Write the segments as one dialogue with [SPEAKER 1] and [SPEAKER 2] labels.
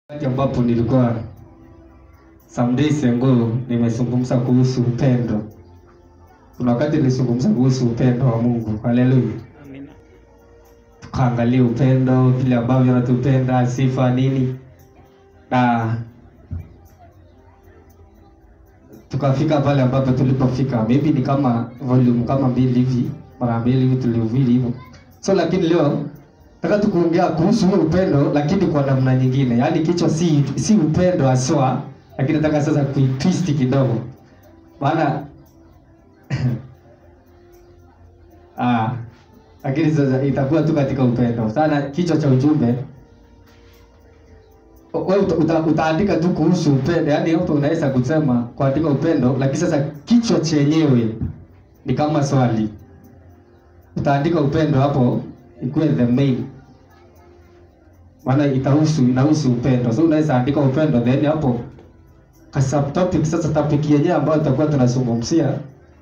[SPEAKER 1] Wakati ambapo nilikuwa some days ago nimezungumza kuhusu upendo. Kuna wakati nilizungumza kuhusu upendo wa Mungu. Haleluya.
[SPEAKER 2] Amina.
[SPEAKER 1] Tukaangalia upendo, vile ambavyo anatupenda, sifa nini, na tukafika pale ambapo tulipofika. Maybe ni kama volume kama mbili hivi, mara mbili hivi tulihubiri hivyo. So lakini leo nataka tukuongea kuhusu huo upendo, lakini kwa namna nyingine. Yaani kichwa si si upendo haswa, lakini nataka sasa kuitwist kidogo, maana ah, lakini sasa itakuwa tu katika upendo sana. Kichwa cha ujumbe wewe uta, uta, utaandika tu kuhusu upendo, yaani hapo unaweza kusema kuandika upendo, lakini sasa kichwa chenyewe ni kama swali. Utaandika upendo hapo ikuwe the main, maana itahusu inahusu upendo, so unaweza andika upendo then hapo ka subtopic. Sasa topic yenyewe ambayo tutakuwa tunazungumzia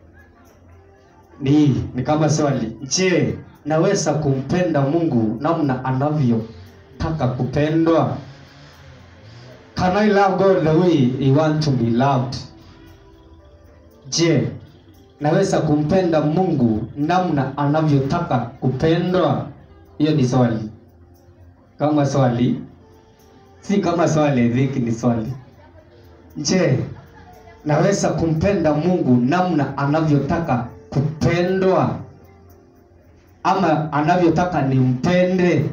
[SPEAKER 1] ni ni kama swali, je, naweza kumpenda Mungu namna anavyotaka kupendwa? Can I love God the way he want to be loved? Je, naweza kumpenda Mungu namna anavyotaka kupendwa? Hiyo ni swali. Kama swali, si kama swali, I think ni swali. Je, naweza kumpenda Mungu namna anavyotaka kupendwa ama anavyotaka nimpende?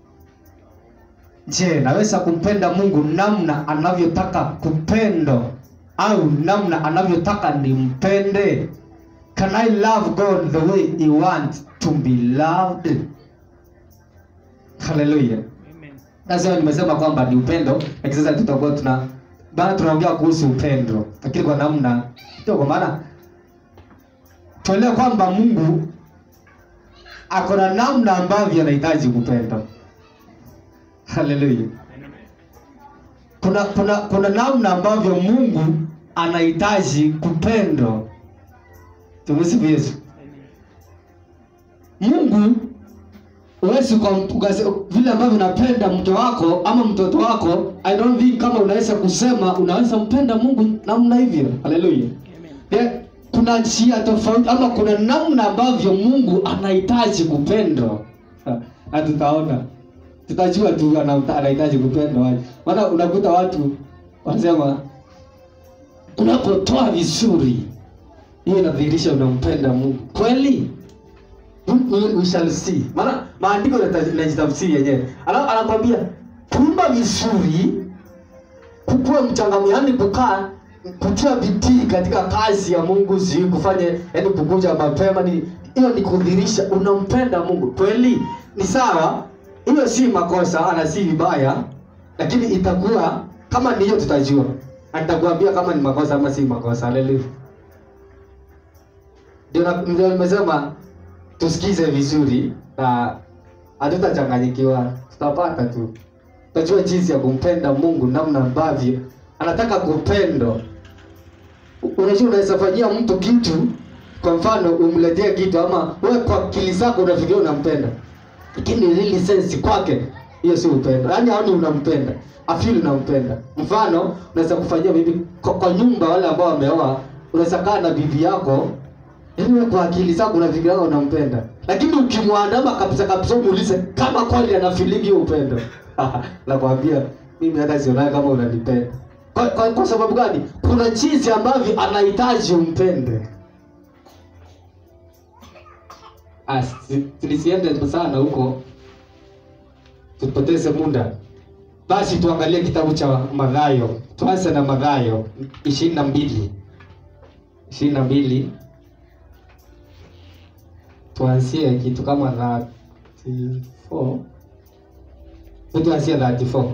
[SPEAKER 1] Je, naweza kumpenda Mungu namna anavyotaka kupendwa au namna anavyotaka nimpende? Can I love God the way he wants to be loved? Hallelujah.
[SPEAKER 2] Amen.
[SPEAKER 1] Sasa nimesema kwamba ni upendo, lakini sasa tutakuwa tuna bana tunaongea kuhusu upendo, lakini kwa namna ndio, kwa maana tuelewe kwamba Mungu ako na namna ambavyo anahitaji kupenda. Haleluya.
[SPEAKER 2] Amen.
[SPEAKER 1] Kuna kuna kuna namna ambavyo Mungu anahitaji kupendwa. Tumsifu Yesu. Mungu huwezi uka- ukase- vile ambavyo unapenda mke wako ama mtoto wako, I don't think kama unaweza kusema unaweza mpenda Mungu namna hivyo. Haleluya.
[SPEAKER 2] Amen.
[SPEAKER 1] Yeah, kuna njia tofauti ama kuna namna ambavyo Mungu anahitaji kupendwa. Ha, Na tutaona tutajua tu ana- anahitaji kupendwa waje. Maana unakuta watu wanasema unapotoa vizuri, hiyo inadhihirisha unampenda Mungu kweli. We- we- we shall see. Maana maandiko yanata- yanajitafsiri yenyewe. Ana- Anakwambia kuimba vizuri kukuwa mchangamu, yani kukaa kutia bidii katika kazi ya Mungu, si kufanya yani kukuja mapema, ni hiyo ni kudhihirisha unampenda Mungu kweli. Ni sawa, hiyo si makosa ana si vibaya, lakini itakuwa kama ni hiyo, tutajua na nitakwambia kama ni makosa ama si makosa. Haleluya. Ndio na- ndio nimesema tusikize vizuri na hatutachanganyikiwa, tutapata tu tutajua jinsi ya kumpenda Mungu namna ambavyo anataka kupendwa. U- Unajua, unaweza fanyia mtu kitu, kwa mfano umletee kitu, ama wewe kwa akili zako unafikiria unampenda, lakini really sense kwake, hiyo si upendo. Yaani haoni unampenda, afili unampenda. Mfano, unaweza kufanyia bibi kwa, kwa nyumba, wale ambao wameoa, unaweza kaa na bibi yako Yaani wewe kwa akili zako unafikiria unampenda. Lakini ukimwandama kabisa kabisa umuulize kama kweli ana feeling hiyo upendo. Nakwambia mimi hata sionaa kama unanipenda. Kwa, kwa, kwa sababu gani? Kuna jinsi ambavyo anahitaji umpende. Ah, si- tulisiende sana huko. Tupoteze muda. Basi tuangalie kitabu cha Mathayo. Tuanze na Mathayo ishirini na mbili ishirini na mbili tuanzie kitu kama 34 Hebu tuanzie 34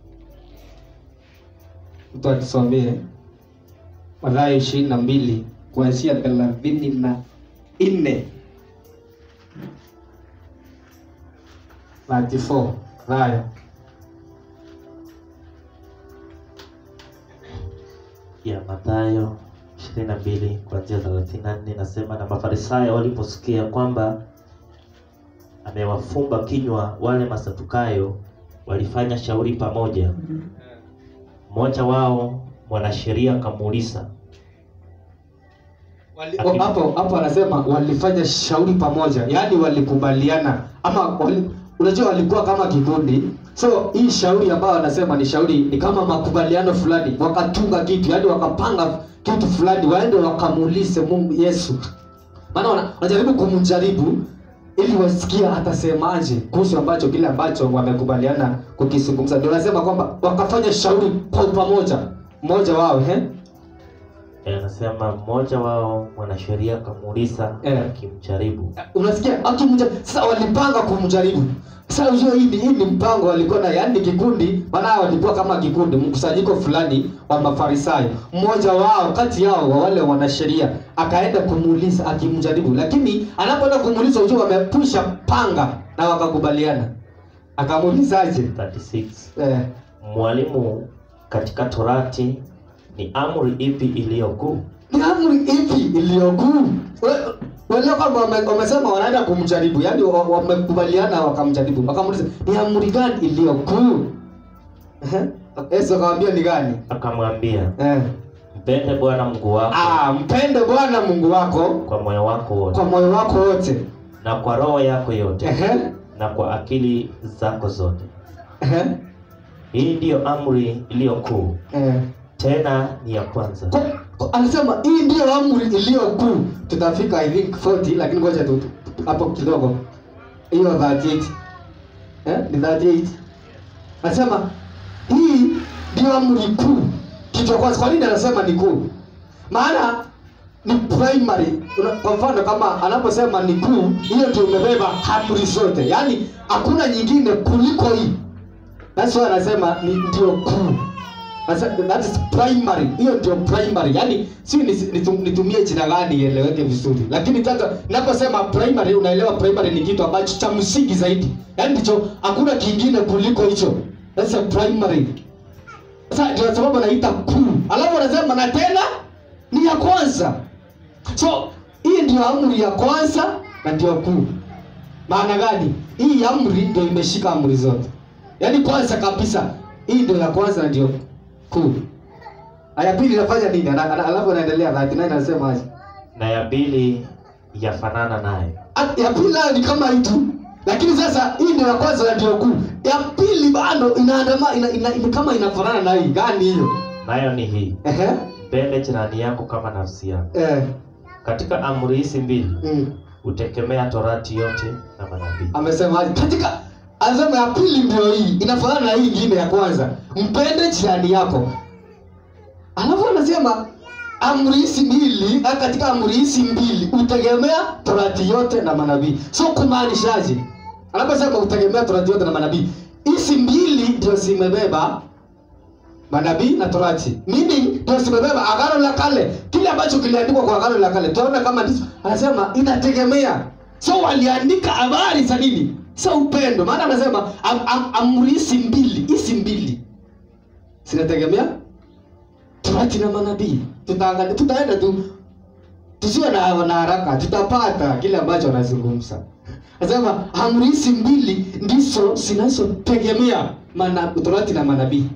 [SPEAKER 1] mtu atusomee Mathayo ishirini na mbili kuanzia thelathini na nne 34 Mathayo
[SPEAKER 3] ya Mathayo 22 kuanzia 34 nasema, na Mafarisayo waliposikia kwamba amewafumba kinywa wale Masadukayo walifanya shauri pamoja. Mmoja wao mwanasheria akamuuliza,
[SPEAKER 1] Wali- o- hapo hapo anasema walifanya shauri pamoja yaani walikubaliana ama wali, unajua walikuwa kama kikundi so hii shauri ambayo anasema ni shauri ni kama makubaliano fulani wakatunga kitu yaani wakapanga kitu fulani waende wakamuulize mungu yesu maana wana- wanajaribu kumjaribu ili wasikie atasemaje kuhusu ambacho kile ambacho wamekubaliana kukizungumza ndio anasema kwamba wakafanya shauri kwa pamoja mmoja wao he?
[SPEAKER 3] Eh, anasema mmoja wao mwanasheria akamuuliza
[SPEAKER 1] Eh.
[SPEAKER 3] akimjaribu,
[SPEAKER 1] unasikia akimja sasa walipanga kumjaribu sasa unajua hii ni hii ni mpango walikuwa na yaani kikundi maana walikuwa kama kikundi mkusanyiko fulani wa mafarisayo mmoja wao kati yao wa wale wanasheria akaenda kumuuliza akimjaribu lakini anapoenda kumuuliza unajua wamepusha panga na wakakubaliana akamuulizaje
[SPEAKER 3] 36
[SPEAKER 1] eh,
[SPEAKER 3] Mwalimu, katika Torati ni amri ipi iliyo kuu?
[SPEAKER 1] ni amri ipi iliyokuu wale kwamba wame- wamesema wanaenda kumjaribu yaani wa- wamekubaliana wakamjaribu wakamuuliza ni amri gani iliyokuu Ehe. yesu akamwambia ni gani
[SPEAKER 3] Akamwambia,
[SPEAKER 1] eh.
[SPEAKER 3] mpende Bwana Mungu wako
[SPEAKER 1] ah, mpende bwana mungu wako
[SPEAKER 3] kwa moyo wako wote
[SPEAKER 1] kwa moyo wako wote
[SPEAKER 3] na kwa roho yako yote
[SPEAKER 1] Ehe.
[SPEAKER 3] na kwa akili zako zote.
[SPEAKER 1] Ehe.
[SPEAKER 3] Hii ndiyo amri iliyo kuu,
[SPEAKER 1] Eh.
[SPEAKER 3] tena ni ya kwanza.
[SPEAKER 1] Kwa- kwa- anasema hii ndiyo amri iliyokuu tutafika i think 40 lakini ngoja tu tu- hapo kidogo hiyo 38 eh? ni 38 anasema hii ndiyo amri kuu kitu cha kwanza kwa nini anasema ni kuu maana ni primary Una- kwa mfano kama anaposema ni kuu hiyo ndio imebeba amri zote yaani hakuna nyingine kuliko hii that's why anasema ni ndio kuu Sasa, that is primary hiyo ndio primary yaani si nisi- nitu- nitumie jina gani ieleweke vizuri lakini sasa naposema primary unaelewa primary ni kitu ambacho cha msingi zaidi yaani ndicho hakuna kingine kuliko hicho that's a primary sasa ndio sababu anaita kuu alafu anasema na tena ni ya kwanza so hii ndio amri ya kwanza na ndio kuu maana gani hii amri ndio imeshika amri zote yaani kwanza kabisa hii ndio ya kwanza na ndio kuu aya pili inafanya nini Ana- ana- alafu anaendelea 39 anasema aje
[SPEAKER 3] Na ya pili yafanana naye,
[SPEAKER 1] At- ya pili nayo ni kama hii tu lakini sasa hii ndio ya kwanza na ndio kuu ya pili bado inaandama ina, ina, ina, kama inafanana na hii gani hiyo
[SPEAKER 3] nayo ni hii,
[SPEAKER 1] ehe
[SPEAKER 3] mpende jirani yako kama nafsi yako.
[SPEAKER 1] eh
[SPEAKER 3] Katika amri hizi mbili
[SPEAKER 1] mm.
[SPEAKER 3] hutegemea Torati yote na manabii.
[SPEAKER 1] amesema aje katika anasema ya pili ndio hii inafanana na hii ingine ya kwanza mpende jirani yako alafu anasema amri hizi mbili ah, katika amri hizi mbili utegemea torati yote na manabii so kumaanishaje anaposema utegemea torati yote na manabii hizi mbili ndio zimebeba manabii na torati meaning ndio zimebeba agano la kale kile ambacho kiliandikwa kwa agano la kale tunaona kama ndicho anasema inategemea so waliandika habari za nini sa upendo maana anasema am, am, amri hizi mbili hizi mbili zinategemea torati na manabii tutaangalia tutaenda tu tusiwe na, na haraka tutapata kile ambacho anazungumza anasema amri hizi mbili ndizo zinazotegemea mana- torati na manabii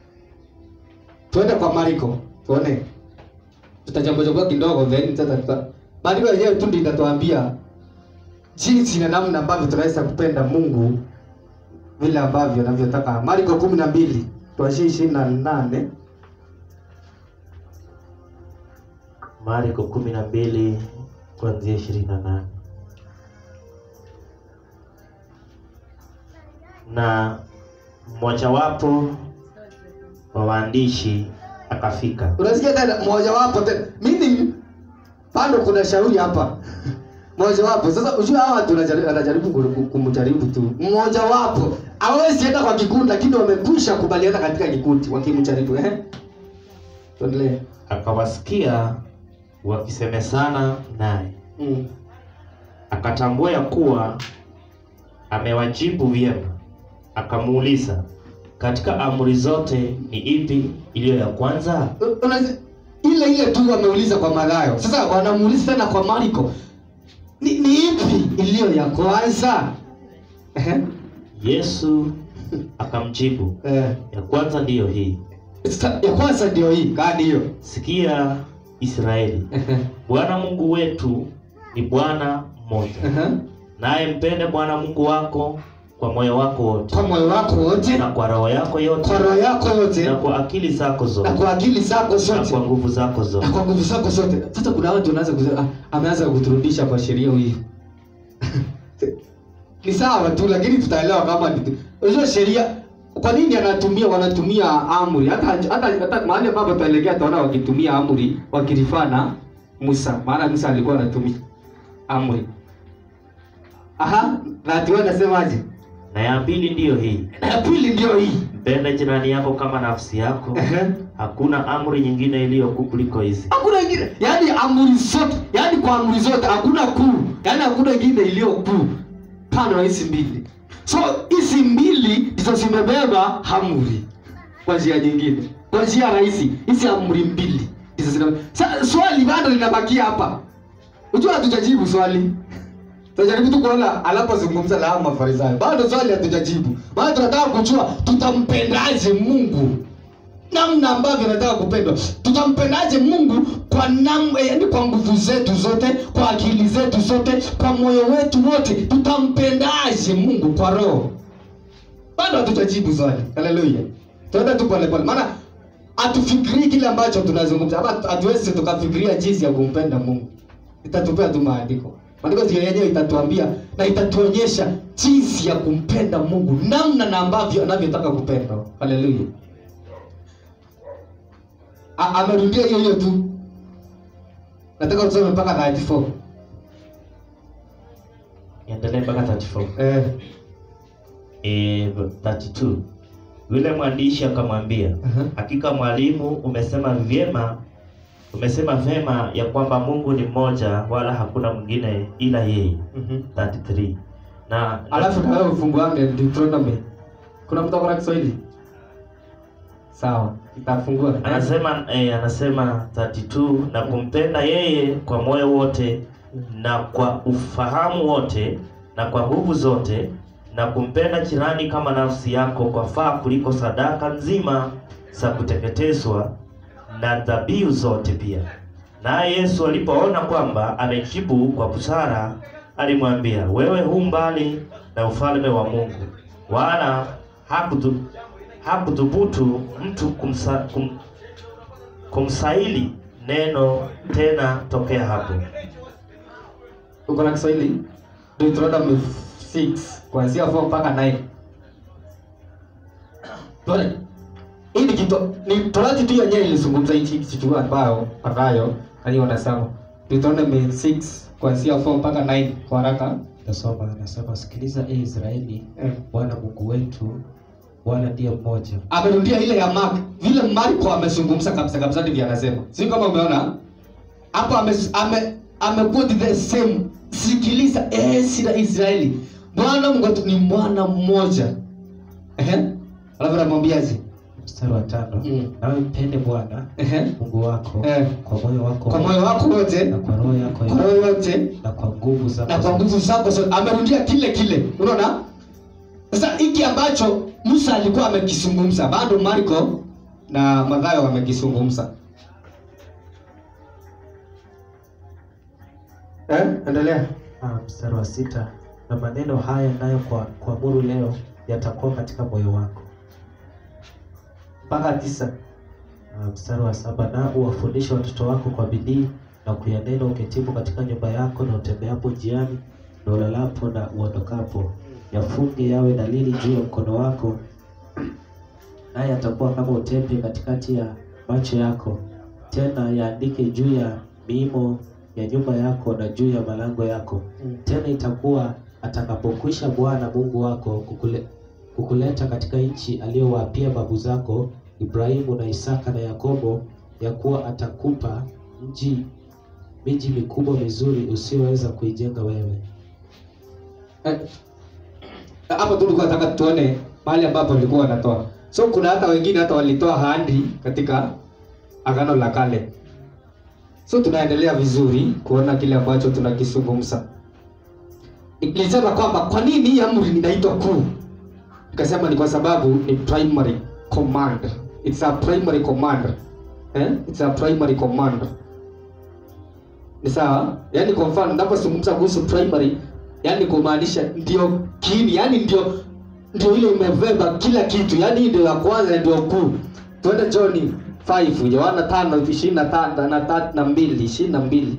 [SPEAKER 1] tuende kwa mariko tuone tutajambojogoa kidogo then sasa tuta maandiko yenyewe tu ndio itatuambia jinsi na namna ambavyo tunaweza kupenda mungu vile ambavyo anavyotaka mariko kumi na mbili tuashie ishirini na nane
[SPEAKER 3] Marko kumi na mbili kuanzia ishirini na nane na mmojawapo wa waandishi akafika
[SPEAKER 1] unasikia tena mojawapo tena meaning bado kuna shauri hapa mojawapo sasa ujua hawa watu wanajaribu- wanajaribu ku- kumjaribu tu mmojawapo hawezi enda kwa kikundi lakini wamekwisha kubaliana katika kikundi wakimjaribu eh tuendelee
[SPEAKER 3] akawasikia wakisemezana naye
[SPEAKER 1] mm.
[SPEAKER 3] akatambua ya kuwa amewajibu vyema akamuuliza katika amri zote ni ipi iliyo ya kwanza
[SPEAKER 1] U- unazi- ile ile tu wameuliza kwa Mathayo sasa wanamuuliza tena kwa Marko ni, ni ipi iliyo ya kwanza Ehe.
[SPEAKER 3] yesu akamjibu,
[SPEAKER 1] Eh.
[SPEAKER 3] ya kwanza ndiyo hii,
[SPEAKER 1] Sa- ya kwanza ndio hii gani hiyo
[SPEAKER 3] sikia Israeli, Bwana Mungu wetu ni Bwana mmoja,
[SPEAKER 1] Aha.
[SPEAKER 3] naye mpende Bwana Mungu wako kwa moyo wako wote
[SPEAKER 1] kwa moyo wako wote
[SPEAKER 3] na kwa roho yako yote
[SPEAKER 1] kwa roho yako yote
[SPEAKER 3] na kwa akili zako
[SPEAKER 1] na
[SPEAKER 3] zote
[SPEAKER 1] kwa akili zako
[SPEAKER 3] na
[SPEAKER 1] zote
[SPEAKER 3] kwa nguvu zako
[SPEAKER 1] na
[SPEAKER 3] zote.
[SPEAKER 1] kwa nguvu zako zote sasa kuna watu wanaanza kusema ah, ameanza kuturudisha kwa sheria hii ni sawa tu lakini tutaelewa kama ni- unajua sheria kwa nini anatumia wanatumia amri hata hata, hata mahali ambapo tutaelekea tunaona wakitumia amri wakirifaa na Musa maana Musa alikuwa anatumia amri aha na ati wewe unasemaje
[SPEAKER 3] Na ya pili ndiyo hii,
[SPEAKER 1] na ya pili ndio hii
[SPEAKER 3] mpende jirani yako kama nafsi yako.
[SPEAKER 1] Ehe.
[SPEAKER 3] Hakuna amri nyingine iliyo kuu kuliko hizi.
[SPEAKER 1] hakuna ingine yaani amri zote yaani kwa amri zote hakuna kuu yaani hakuna ingine iliyo kuu kando na hizi mbili so hizi mbili ndizo zimebeba amri kwa njia nyingine kwa njia rahisi hizi amri mbili ndizo zina Sa, swali bado linabakia hapa unajua hatujajibu swali tunajaribu tu kuona anapozungumza na hao mafarisayo bado swali hatujajibu maana tunataka kujua tutampendaje mungu namna ambavyo nataka kupendwa tutampendaje mungu kwa nam eh, yaani kwa nguvu zetu zote kwa akili zetu zote kwa moyo wetu wote tutampendaje mungu kwa roho bado hatujajibu swali haleluya tuenda tu polepole maana hatufikirii kile ambacho tunazungumza ama hatuwezi tukafikiria jinsi ya kumpenda mungu itatupea tu maandiko maandiko ndio yenyewe itatuambia na itatuonyesha jinsi ya kumpenda mungu namna na ambavyo anavyotaka kupendwa haleluya A- amerudia hiyo hiyo tu nataka tusome mpaka 94
[SPEAKER 3] Endelee mpaka 34.
[SPEAKER 1] eh.
[SPEAKER 3] Eh, 32. Yule mwandishi akamwambia,
[SPEAKER 1] Aha.
[SPEAKER 3] hakika mwalimu, umesema vyema, umesema vyema ya kwamba Mungu ni mmoja, wala hakuna mwingine ila yeye.
[SPEAKER 1] Mhm.
[SPEAKER 3] 33. Na
[SPEAKER 1] alafu na wewe ufunguange Deuteronomy kuna mtu akona Kiswahili sawa itafungua
[SPEAKER 3] anasema eh, anasema 32 na kumpenda yeye kwa moyo wote na kwa ufahamu wote na kwa nguvu zote na kumpenda jirani kama nafsi yako kwa faa kuliko sadaka nzima za kuteketezwa na dhabihu zote pia. Naye Yesu alipoona kwamba amejibu kwa busara, alimwambia, wewe hu mbali na ufalme wa Mungu. Wala hakutu hakuthubutu mtu kumsa, kum, kumsaili neno tena tokea hapo.
[SPEAKER 1] uko na Kiswahili Deuteronomy 6 kuanzia 4 mpaka 9 Tuone. hii ni kitu ni torati tu yenyewe ilizungumza hichi kitu ambayo ambayo aliyo nasema Deuteronomy 6 kuanzia 4 mpaka 9 kwa haraka
[SPEAKER 2] Nasoma, anasema sikiliza, e Israeli,
[SPEAKER 1] eh.
[SPEAKER 2] Bwana Mungu wetu, Bwana ndiye mmoja.
[SPEAKER 1] amerudia ile ya Mark vile Marko amezungumza kabisa kabisa ndivyo anasema si kama umeona hapo ame ame amekuwa the same sikiliza eh sira Israeli Bwana Mungu wetu ni mwana mmoja ehe alafu anamwambiaje
[SPEAKER 2] Mstari wa tano,
[SPEAKER 1] Mm.
[SPEAKER 2] nawe mpende Bwana
[SPEAKER 1] ehe
[SPEAKER 2] Mungu wako
[SPEAKER 1] Eh.
[SPEAKER 2] kwa moyo wako
[SPEAKER 1] kwa moyo wako wote
[SPEAKER 2] na kwa roho yako
[SPEAKER 1] kwa roho yote
[SPEAKER 2] na kwa nguvu zako
[SPEAKER 1] na kwa nguvu zako zote amerudia kile kile unaona sasa hiki ambacho Musa alikuwa amekizungumza bado Marko na Mathayo wamekizungumza eh endelea
[SPEAKER 2] Ah, mstari wa sita na maneno haya nayo kwa kuamuru leo yatakuwa katika moyo wako.
[SPEAKER 1] mpaka tisa
[SPEAKER 2] Ah, mstari wa saba na uwafundishe watoto wako kwa bidii na kuyanena uketipo katika nyumba yako na utembeapo njiani na ulalapo na uondokapo, yafunge yawe dalili juu ya mkono wako, naye yatakuwa kama utepe katikati ya macho yako, tena yaandike juu ya miimo ya nyumba yako na juu ya malango yako. Tena itakuwa atakapokwisha Bwana Mungu wako kukule, kukuleta katika nchi aliyowaapia babu zako Ibrahimu na Isaka na Yakobo, ya kuwa atakupa mji miji mikubwa mizuri usiyoweza kuijenga wewe.
[SPEAKER 1] Eh, hapo tu tulikuwa nataka tuone mahali ambapo walikuwa wanatoa so kuna hata wengine hata walitoa handi katika agano la kale so tunaendelea vizuri kuona kile ambacho tunakizungumza nilisema kwamba kwa nini hii amri inaitwa kuu nikasema ni kwa sababu ni primary command it's a primary command eh? it's a primary command ni sawa yaani kwa mfano ninapozungumza kuhusu primary yaani kumaanisha ndio kiini yaani ndio ndio ile imebeba kila kitu yaani hii ndio ya kwanza na ndio kuu twende johni 5 yohana tano ishirini na tano na tatu na mbili ishirini na mbili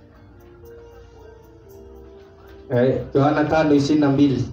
[SPEAKER 1] Eh, yohana tano ishirini na mbili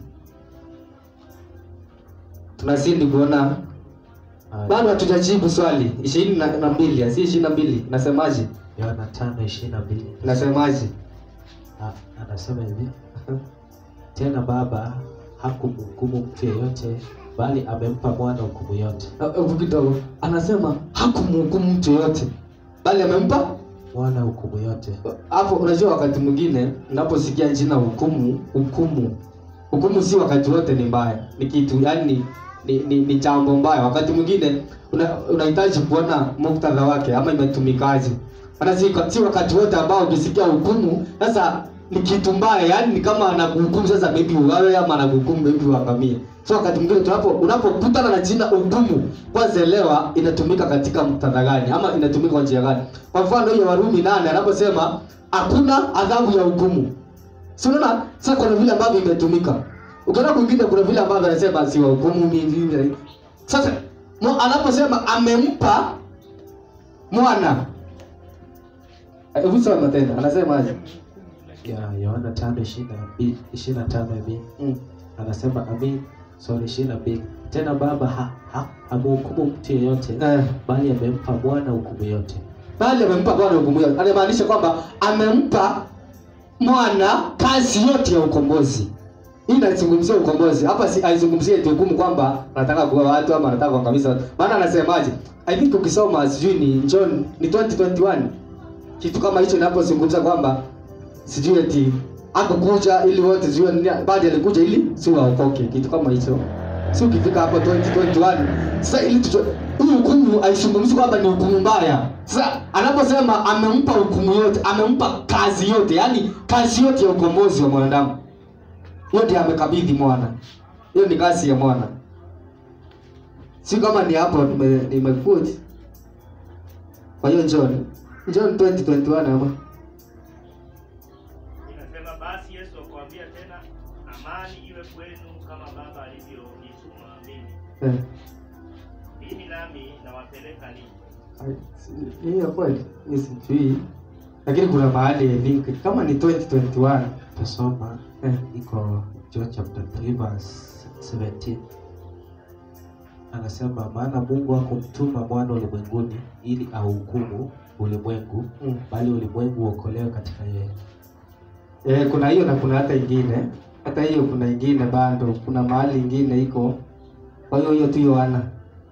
[SPEAKER 1] tunazidi kuona
[SPEAKER 2] Haya,
[SPEAKER 1] bado hatujajibu swali ishirini na na mbili si ishirini na mbili nasemaje
[SPEAKER 2] Yohana tano ishirini na mbili
[SPEAKER 1] nasemaje
[SPEAKER 2] Ah, anasema hivi tena Baba hakumhukumu mtu yeyote, bali amempa mwana hukumu yote.
[SPEAKER 1] hebu kidogo anasema hakumhukumu mtu yoyote bali amempa
[SPEAKER 2] Mwana hukumu yote.
[SPEAKER 1] hapo unajua wakati mwingine unaposikia jina hukumu hukumu hukumu si wakati wote ni mbaya ni kitu yani ni, ni, ni jambo mbaya wakati mwingine una- unahitaji kuona muktadha wake ama imetumikaje maana si, si wakati wote ambao ukisikia hukumu sasa ni kitu mbaya yani ni kama anakuhukumu sasa maybe uwawe ama anakuhukumu maybe uangamie so wakati mwingine tunapo unapokutana na jina hukumu kwanza elewa inatumika katika muktadha gani ama inatumika kwa njia gani kwa mfano hiyo warumi nane anaposema hakuna adhabu ya hukumu si unaona sasa kuna vile ambavyo imetumika ukiona kwingine kuna vile ambavyo anasema si wahukumu mimi sasa mo- anaposema amempa mwana Eh, hebu soma tena anasemaje
[SPEAKER 2] Ya Yohana tano ishirini na mbili ishirini na tano hivi
[SPEAKER 1] mm.
[SPEAKER 2] anasema amin, sorry, ishirini na mbili tena Baba ha, ha, hamhukumu mtu yeyote,
[SPEAKER 1] eh.
[SPEAKER 2] bali amempa mwana hukumu yote.
[SPEAKER 1] bali amempa bwana hukumu yote anamaanisha kwamba amempa mwana kazi yote ya ukombozi hii inazungumzia ukombozi hapa si haizungumzie eti hukumu kwamba anataka kuua watu ama anataka kuangamiza watu maana anasemaje i think ukisoma sijui ni John ni 2021 kitu kama hicho inapozungumza kwamba sijui eti akukuja ili wote sijui nini bali alikuja ili si waokoke kitu kama hicho si ukifika hapo 2021 sasa ili tujue hii hukumu haizungumzi kwamba ni hukumu mbaya sasa anaposema amempa hukumu yote amempa kazi yote yani kazi yote ya ukombozi wa mwanadamu hiyo ndiyo amekabidhi mwana hiyo ni kazi ya mwana si kama ni hapo nime- nimekuja kwa hiyo john john 2021 ama
[SPEAKER 3] Inasema basi Yesu akwambia tena, amani iwe kwenu kama Baba alivyonituma mimi,
[SPEAKER 1] eh.
[SPEAKER 3] mimi nami nawapeleka ninyi.
[SPEAKER 1] Ai, si- hiyo kweli mi sijui lakini kuna mahali I think kama ni 2021
[SPEAKER 2] Tasoma
[SPEAKER 1] eh.
[SPEAKER 2] iko John chapter 3 verse 17 anasema maana Mungu hakumtuma mwana ulimwenguni ili auhukumu ulimwengu
[SPEAKER 1] mm.
[SPEAKER 2] bali ulimwengu uokolewe katika yeye.
[SPEAKER 1] Eh, kuna hiyo na kuna hata ingine hata hiyo kuna ingine bado kuna mahali ingine iko kwa hiyo hiyo tu Yohana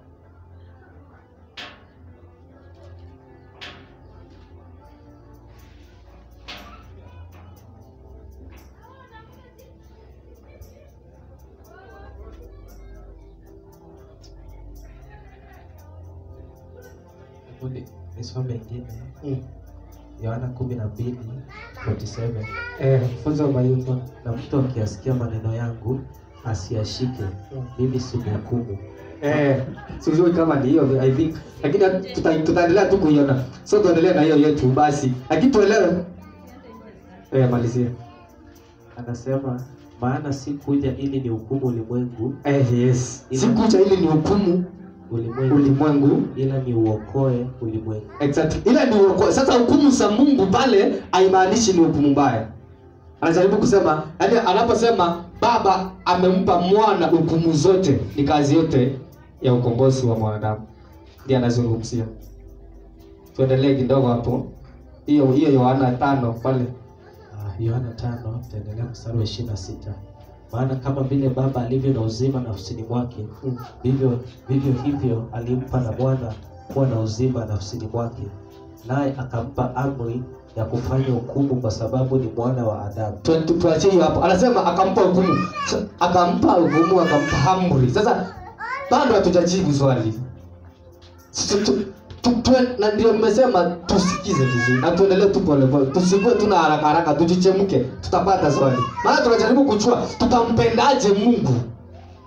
[SPEAKER 2] Hebu ni- nisome ingine
[SPEAKER 1] mm.
[SPEAKER 2] Yohana 12 47
[SPEAKER 1] eh, funzo mayuto
[SPEAKER 2] na mtu akiyasikia maneno yangu asiyashike, mimi simhukumu,
[SPEAKER 1] eh, sijui kama ni hiyo I think lakini tuta- tutaendelea tu kuiona so tuendelee na hiyo yetu basi lakini tuelewe eh, malizia
[SPEAKER 2] anasema maana si kuja ili ni hukumu ulimwengu
[SPEAKER 1] eh, yes sikuja ili ni hukumu
[SPEAKER 2] ulimwengu
[SPEAKER 1] ulimwengu
[SPEAKER 2] ila ni uokoe ulimwengu.
[SPEAKER 1] exactly ila ni uoko- sasa hukumu za mungu pale haimaanishi ni hukumu mbaya anajaribu kusema yani anaposema baba amempa mwana hukumu zote ni kazi yote ya ukombozi wa mwanadamu ndiye anazungumzia tuendelee kidogo hapo hiyo hiyo yohana tano pale
[SPEAKER 2] Ah, Yohana tano taendelea mstari wa ishirini na sita maana kama vile Baba alivyo na uzima nafsini mwake
[SPEAKER 1] Mm.
[SPEAKER 2] vivyo vivyo hivyo alimpa na mwana kuwa na uzima nafsini mwake, naye akampa amri ya kufanya hukumu, kwa sababu ni mwana wa Adamu.
[SPEAKER 1] Tu- tu- tuachie hiyo hapo anasema akampa hukumu Sa- akampa hukumu akampa amri sasa bado hatujajibu swali Tu- tu- tu- tu- na ndio nimesema tusikize vizuri na tuendelee tu polepole tusikuwe tuna haraka haraka tujichemke tutapata swali maana tunajaribu kujua tutampendaje mungu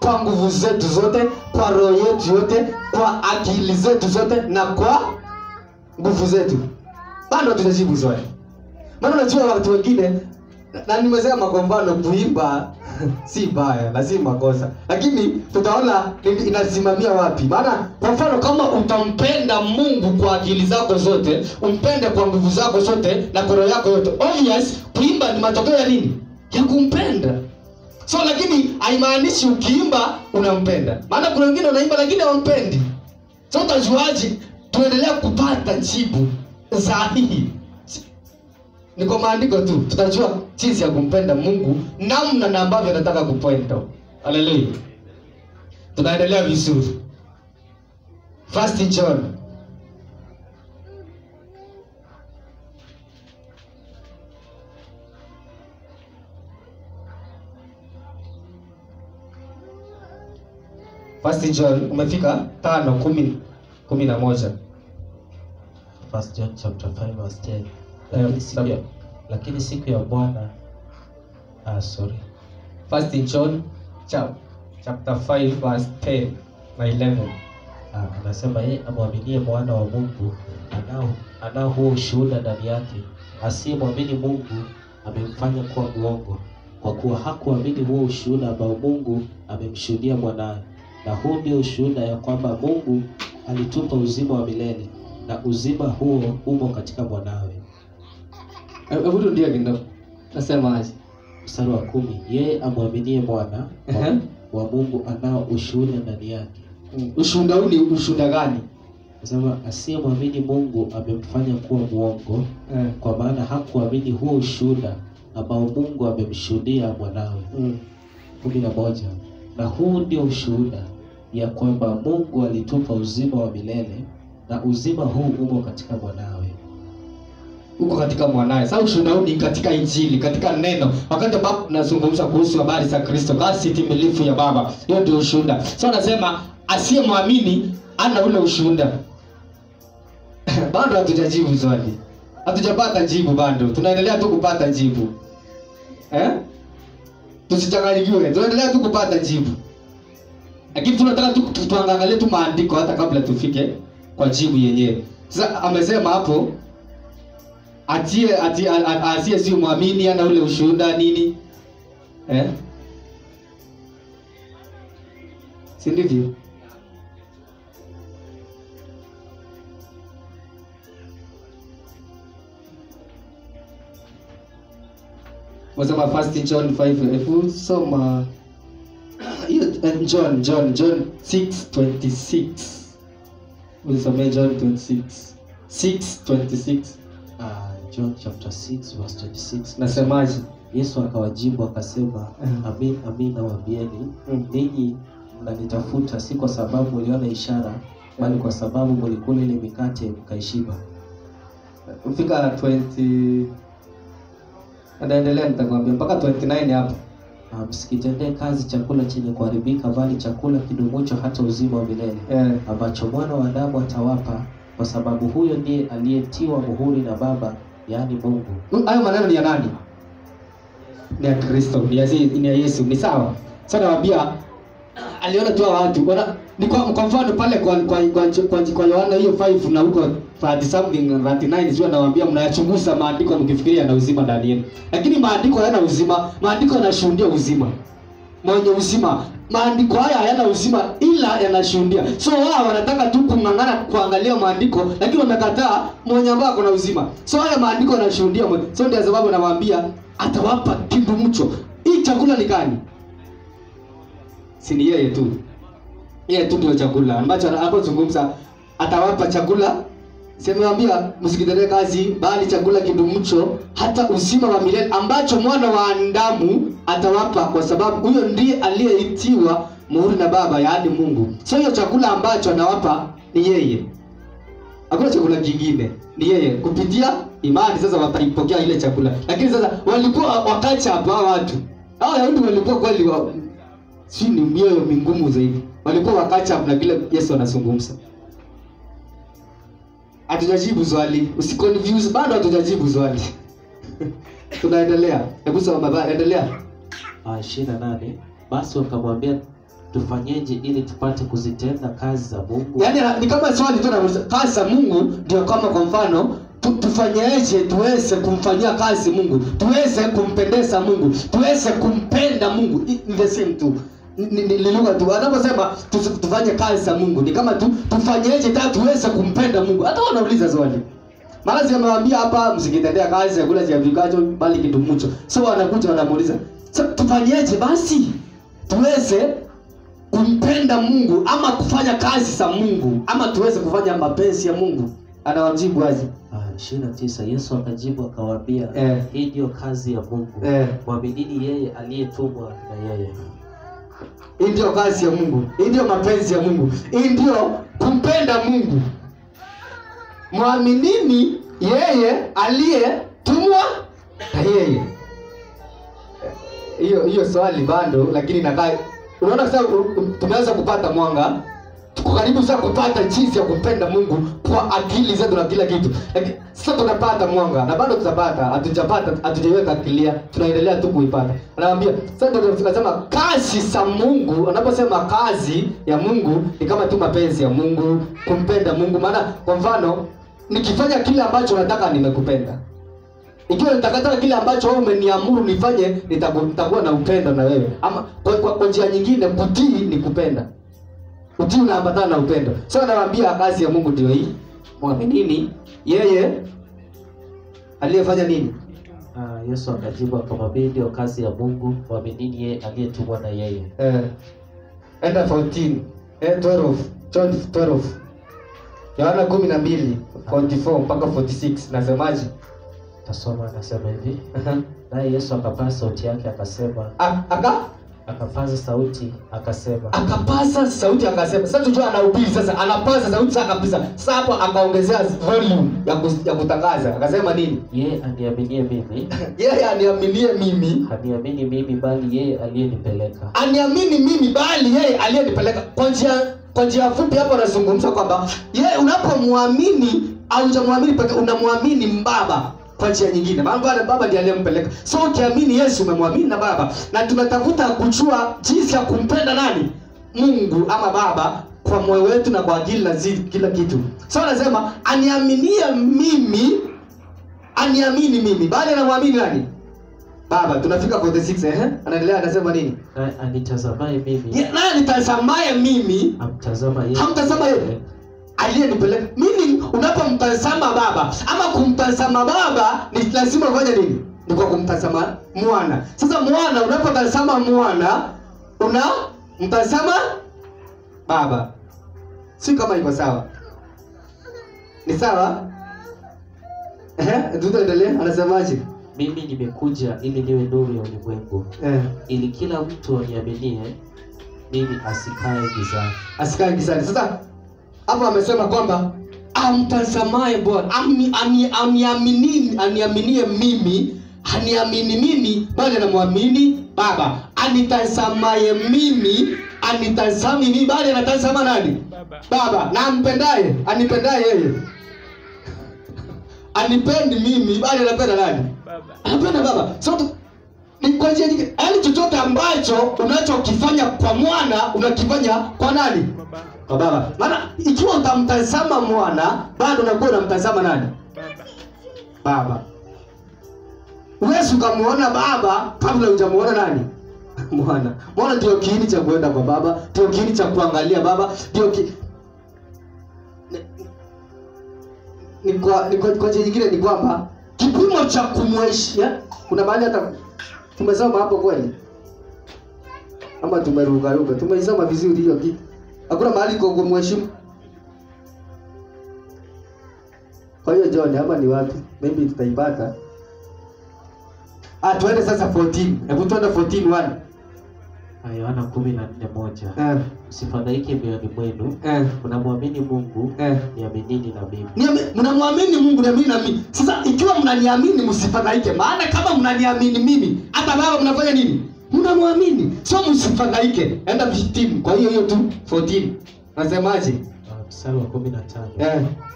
[SPEAKER 1] kwa nguvu zetu zote kwa roho yetu yote kwa akili zetu zote na kwa nguvu zetu bado hatujajibu swali maana unajua watu wengine na- na nimesema kwa mfano kuimba si baya na si makosa lakini tutaona ni- inasimamia wapi maana kwa mfano kama utampenda mungu kwa akili zako zote umpende kwa nguvu zako zote na kwa roho yako yote obvious kuimba ni matokeo ya nini ya kumpenda so lakini haimaanishi ukiimba unampenda maana kuna wengine wanaimba lakini hawampendi so utajuaji tuendelea kupata jibu sahihi ni kwa maandiko tu tutajua jinsi ya kumpenda mungu namna na ambavyo anataka kupenda haleluya tunaendelea vizuri first john first john umefika tano kumi kumi na moja
[SPEAKER 2] First John chapter 5 verse 10.
[SPEAKER 1] Eh,
[SPEAKER 2] Lakini siku ya,
[SPEAKER 1] sawa.
[SPEAKER 2] lakini siku ya Bwana ah, sorry.
[SPEAKER 1] first john chap, chapter 5 verse 10 na 11
[SPEAKER 2] Ah, anasema yeye amwaminie mwana wa Mungu anao anao huo ushuhuda ndani yake. Asiyemwamini Mungu amemfanya kuwa mwongo, kwa kuwa hakuamini huo ushuhuda ambao Mungu amemshuhudia mwanawe. Na huu ndio ushuhuda ya kwamba Mungu alitupa uzima wa milele, na uzima huo umo katika mwanawe.
[SPEAKER 1] hebu rudia kidogo nasema aje
[SPEAKER 2] Mstari wa kumi, yeye amwaminie mwana wa,
[SPEAKER 1] Ehe.
[SPEAKER 2] wa Mungu anao ushuhuda ndani yake.
[SPEAKER 1] Mm, ushuhuda huu ni ushuhuda gani
[SPEAKER 2] Nasema asiyemwamini Mungu amemfanya kuwa mwongo,
[SPEAKER 1] eh.
[SPEAKER 2] kwa maana hakuamini huo ushuhuda ambao Mungu amemshuhudia mwanawe.
[SPEAKER 1] mm.
[SPEAKER 2] kumi na moja. Na huu ndio ushuhuda ya kwamba Mungu alitupa uzima wa milele, na uzima huu umo katika mwanawe.
[SPEAKER 1] huko katika mwanaye sasa ushuhuda huu ni katika injili katika neno wakati ambapo tunazungumza kuhusu habari za kristo kasi timilifu ya baba hiyo ndio ushuhuda so anasema asiyemwamini ana ule ushuhuda bado hatujajibu swali hatujapata jibu bado tunaendelea tu kupata jibu eh? tusichanganyikiwe tunaendelea tu kupata jibu lakini tunataka tu tu- tuangalie tu maandiko hata kabla tufike kwa jibu yenyewe sasa amesema hapo atie atie a- a- asiye si mwamini ana ule ushuhuda nini eh? si ndivyo wasema first john 5 hebu soma hiyo eh, john john john 626 usomee john 26 626
[SPEAKER 2] Ah, John chapter 6 verse 26.
[SPEAKER 1] nasemaje
[SPEAKER 2] Yesu akawajibu akasema,
[SPEAKER 1] Mhm.
[SPEAKER 2] amin amin nawaambieni,
[SPEAKER 1] Mhm.
[SPEAKER 2] ninyi mnanitafuta si kwa sababu mliona ishara, bali kwa sababu mlikula ile mikate mkaishiba.
[SPEAKER 1] fika 20 anaendelea nitakwambia mpaka 29 hapo
[SPEAKER 2] Ah, Msikitendee kazi chakula chenye kuharibika, bali chakula kidumucho hata uzima wa milele
[SPEAKER 1] eh,
[SPEAKER 2] ambacho mwana wa Adamu atawapa, kwa sababu huyo ndiye aliyetiwa muhuri na Baba, yaani Mungu.
[SPEAKER 1] hu- hayo maneno ni ya nani ni ya kristo ni ya, ni ya yesu ni sawa sa nawambia aliona tu hawa watu wana ni kwa, kwa mfano pale kwa kwa kwa, kwa, kwa yohana hiyo 5 na huko 30 something 39 sio anawaambia mnayachunguza maandiko mkifikiria yana uzima ndani yenu lakini maandiko hayana uzima maandiko yanashuhudia uzima mwenye uzima maandiko haya hayana uzima ila yanashuhudia so wao wanataka tu kung'ang'ana kuangalia maandiko lakini wamekataa mwenye ambaye ako na uzima so haya maandiko yanashuhudia mwenye- so ndio sababu nawaambia atawapa kindu mcho hii chakula ni gani si ni yeye tu yeye tu ndio chakula ambacho anapozungumza atawapa chakula simewambia msikitendee kazi bali chakula kidumucho hata uzima wa milele ambacho mwana wa Adamu atawapa kwa sababu huyo ndiye aliyeitiwa muhuri na baba yaani mungu so hiyo chakula ambacho anawapa ni yeye hakuna chakula kingine ni yeye kupitia imani sasa wataipokea ile chakula lakini sasa walikuwa wakacha hapa watu hao wayahudi walikuwa kweli wa, si ni mioyo mingumu zaidi walikuwa wakacha na vile yesu anazungumza hatujajibu swali usiconfuse bado hatujajibu swali tunaendelea hebu soma baba endelea
[SPEAKER 2] Ah, ishirini na nane basi wakamwambia tufanyeje ili tupate kuzitenda kazi za Mungu?
[SPEAKER 1] yaani ni kama swali tu nauliza kazi za mungu ndio kama kwa mfano tu, tufanyeje tuweze kumfanyia kazi mungu tuweze kumpendeza mungu tuweze kumpenda mungu I- ni the same tu Ni- ni ni lugha tu anaposema tu- tufanye kazi za mungu ni kama tu tufanyeje ta tuweze kumpenda mungu hata wanauliza swali maana siamewambia hapa msikitendea kazi chakula cha vikacho bali kitumucho so wanakuja wanamuuliza so, tufanyeje basi tuweze kumpenda mungu ama kufanya kazi za mungu ama tuweze kufanya mapenzi ya mungu anawajibu aje
[SPEAKER 2] Ah, ishirini na tisa Yesu akajibu akawaambia,
[SPEAKER 1] Eh.
[SPEAKER 2] hii ndiyo kazi ya Mungu,
[SPEAKER 1] Eh.
[SPEAKER 2] mwaminini yeye aliyetumwa na yeye.
[SPEAKER 1] hii ndio kazi ya mungu hii ndio mapenzi ya mungu hii ndio kumpenda mungu mwaminini yeye aliyetumwa na yeye hiyo hiyo swali bado lakini nakaa unaona sasa u- u- tumeanza kupata mwanga tuko karibu sasa kupata jinsi ya kumpenda mungu kwa akili zetu na kila kitu lakini sasa tunapata mwanga na bado tutapata hatujapata hatujaiweka kilia tunaendelea tu kuipata anaambia sasa ndio tunasema kazi za mungu anaposema kazi ya mungu ni kama tu mapenzi ya mungu kumpenda mungu maana kwa mfano nikifanya kile ambacho nataka nimekupenda ikiwa nitakataka kile ambacho wewe umeniamuru nifanye nitaku- nitakuwa na upendo na wewe ama kwa, kwa, kwa njia nyingine kutii ni kupenda utii unaambatana na upendo so anawaambia kazi ya mungu ndio hii mwaminini yeye aliyefanya nini
[SPEAKER 2] Ah, Yesu akajibu akamwambia, hii ndiyo kazi ya Mungu, mwaminini yeye aliyetumwa na yeye.
[SPEAKER 1] eh, enda 14 eh, 12 John 12 Yohana kumi na mbili 44 mpaka 46 nasemaje
[SPEAKER 2] Tasoma anasema hivi, naye Yesu akapaza sauti yake akasema,
[SPEAKER 1] A- aka
[SPEAKER 2] akapaza sauti akasema,
[SPEAKER 1] akapaza sauti akasema sasa tujua anahubiri sasa anapaza sauti sasa kabisa sasa hapo akaongezea volume ya, kus, ya kutangaza akasema nini
[SPEAKER 2] yeye aniaminie mimi
[SPEAKER 1] yeye aniaminie mimi
[SPEAKER 2] haniamini mimi, bali yeye aliyenipeleka.
[SPEAKER 1] aniamini mimi bali yeye aliyenipeleka kwa njia kwa njia fupi hapo anazungumza kwamba yeye unapomwamini haujamwamini peke unamwamini mbaba kwa njia nyingine maana baba baba ndiye aliyempeleka so ukiamini yesu umemwamini na baba na tunatafuta kujua jinsi ya kumpenda nani mungu ama baba kwa moyo wetu na kwa akili na zi, kila kitu so anasema aniaminie mimi aniamini mimi bali anamwamini nani baba tunafika 46 eh anaendelea anasema nini
[SPEAKER 2] Naye anitazamaye mimi
[SPEAKER 1] Ye- naye nitazamaye mimi
[SPEAKER 2] amtazama yeye
[SPEAKER 1] hamtazama yeye aliyenipeleka mimi unapomtazama baba ama kumtazama baba ni lazima ufanye nini ni kwa kumtazama mwana sasa mwana unapotazama mwana una mtazama baba si kama iko sawa ni sawa Ehe, tutaendelea anasemaje
[SPEAKER 2] mimi nimekuja ili niwe nuru ya ulimwengu,
[SPEAKER 1] eh,
[SPEAKER 2] ili kila mtu aniaminie mimi asikae gizani.
[SPEAKER 1] asikae gizani sasa hapo amesema kwamba amtazamaye bwana ami- ami- aniamini- aniaminie mimi haniamini mimi bali anamwamini baba anitazamaye mimi anitazami mimi bali anatazama nani
[SPEAKER 4] Baba.
[SPEAKER 1] baba na ampendaye anipendaye yeye anipendi mimi bali anapenda nani
[SPEAKER 4] Baba.
[SPEAKER 1] anapenda baba so tu- ni kwa njia nyingine yaani chochote ambacho unachokifanya kwa mwana unakifanya kwa nani
[SPEAKER 4] Baba.
[SPEAKER 1] kwa baba maana ikiwa utamtazama mwana bado unakuwa unamtazama nani
[SPEAKER 4] Baba.
[SPEAKER 1] baba huwezi ukamwona baba kabla hujamuona nani mwana mwana ndio kiini cha kuenda kwa baba ndio kiini cha kuangalia baba ndio ki... ni, ni kwa, ni kwa, kwa njia nyingine ni kwamba kipimo cha kumweshia kuna mahali hata tumesoma hapo kweli ama tumerukaruka tumeisoma vizuri hiyo kitu hakuna mahali kwa kumheshimu kwa hiyo John ama ni wapi maybe tutaipata ah tuende sasa 14 hebu tuende 14 1
[SPEAKER 2] Ah, Yohana kumi na nne moja
[SPEAKER 1] eh
[SPEAKER 2] msifadhaike mioyoni mwenu,
[SPEAKER 1] eh
[SPEAKER 2] mnamwamini Mungu,
[SPEAKER 1] eh
[SPEAKER 2] niaminini na mimi.
[SPEAKER 1] Niami- mnamwamini mungu niamini na mimi sasa ikiwa mnaniamini msifadhaike maana kama mnaniamini mimi hata baba mnafanya nini mnamwamini so msifadhaike enda 15 kwa hiyo hiyo tu 14 nasemaje
[SPEAKER 2] Ah, Mstari wa kumi na tano
[SPEAKER 1] eh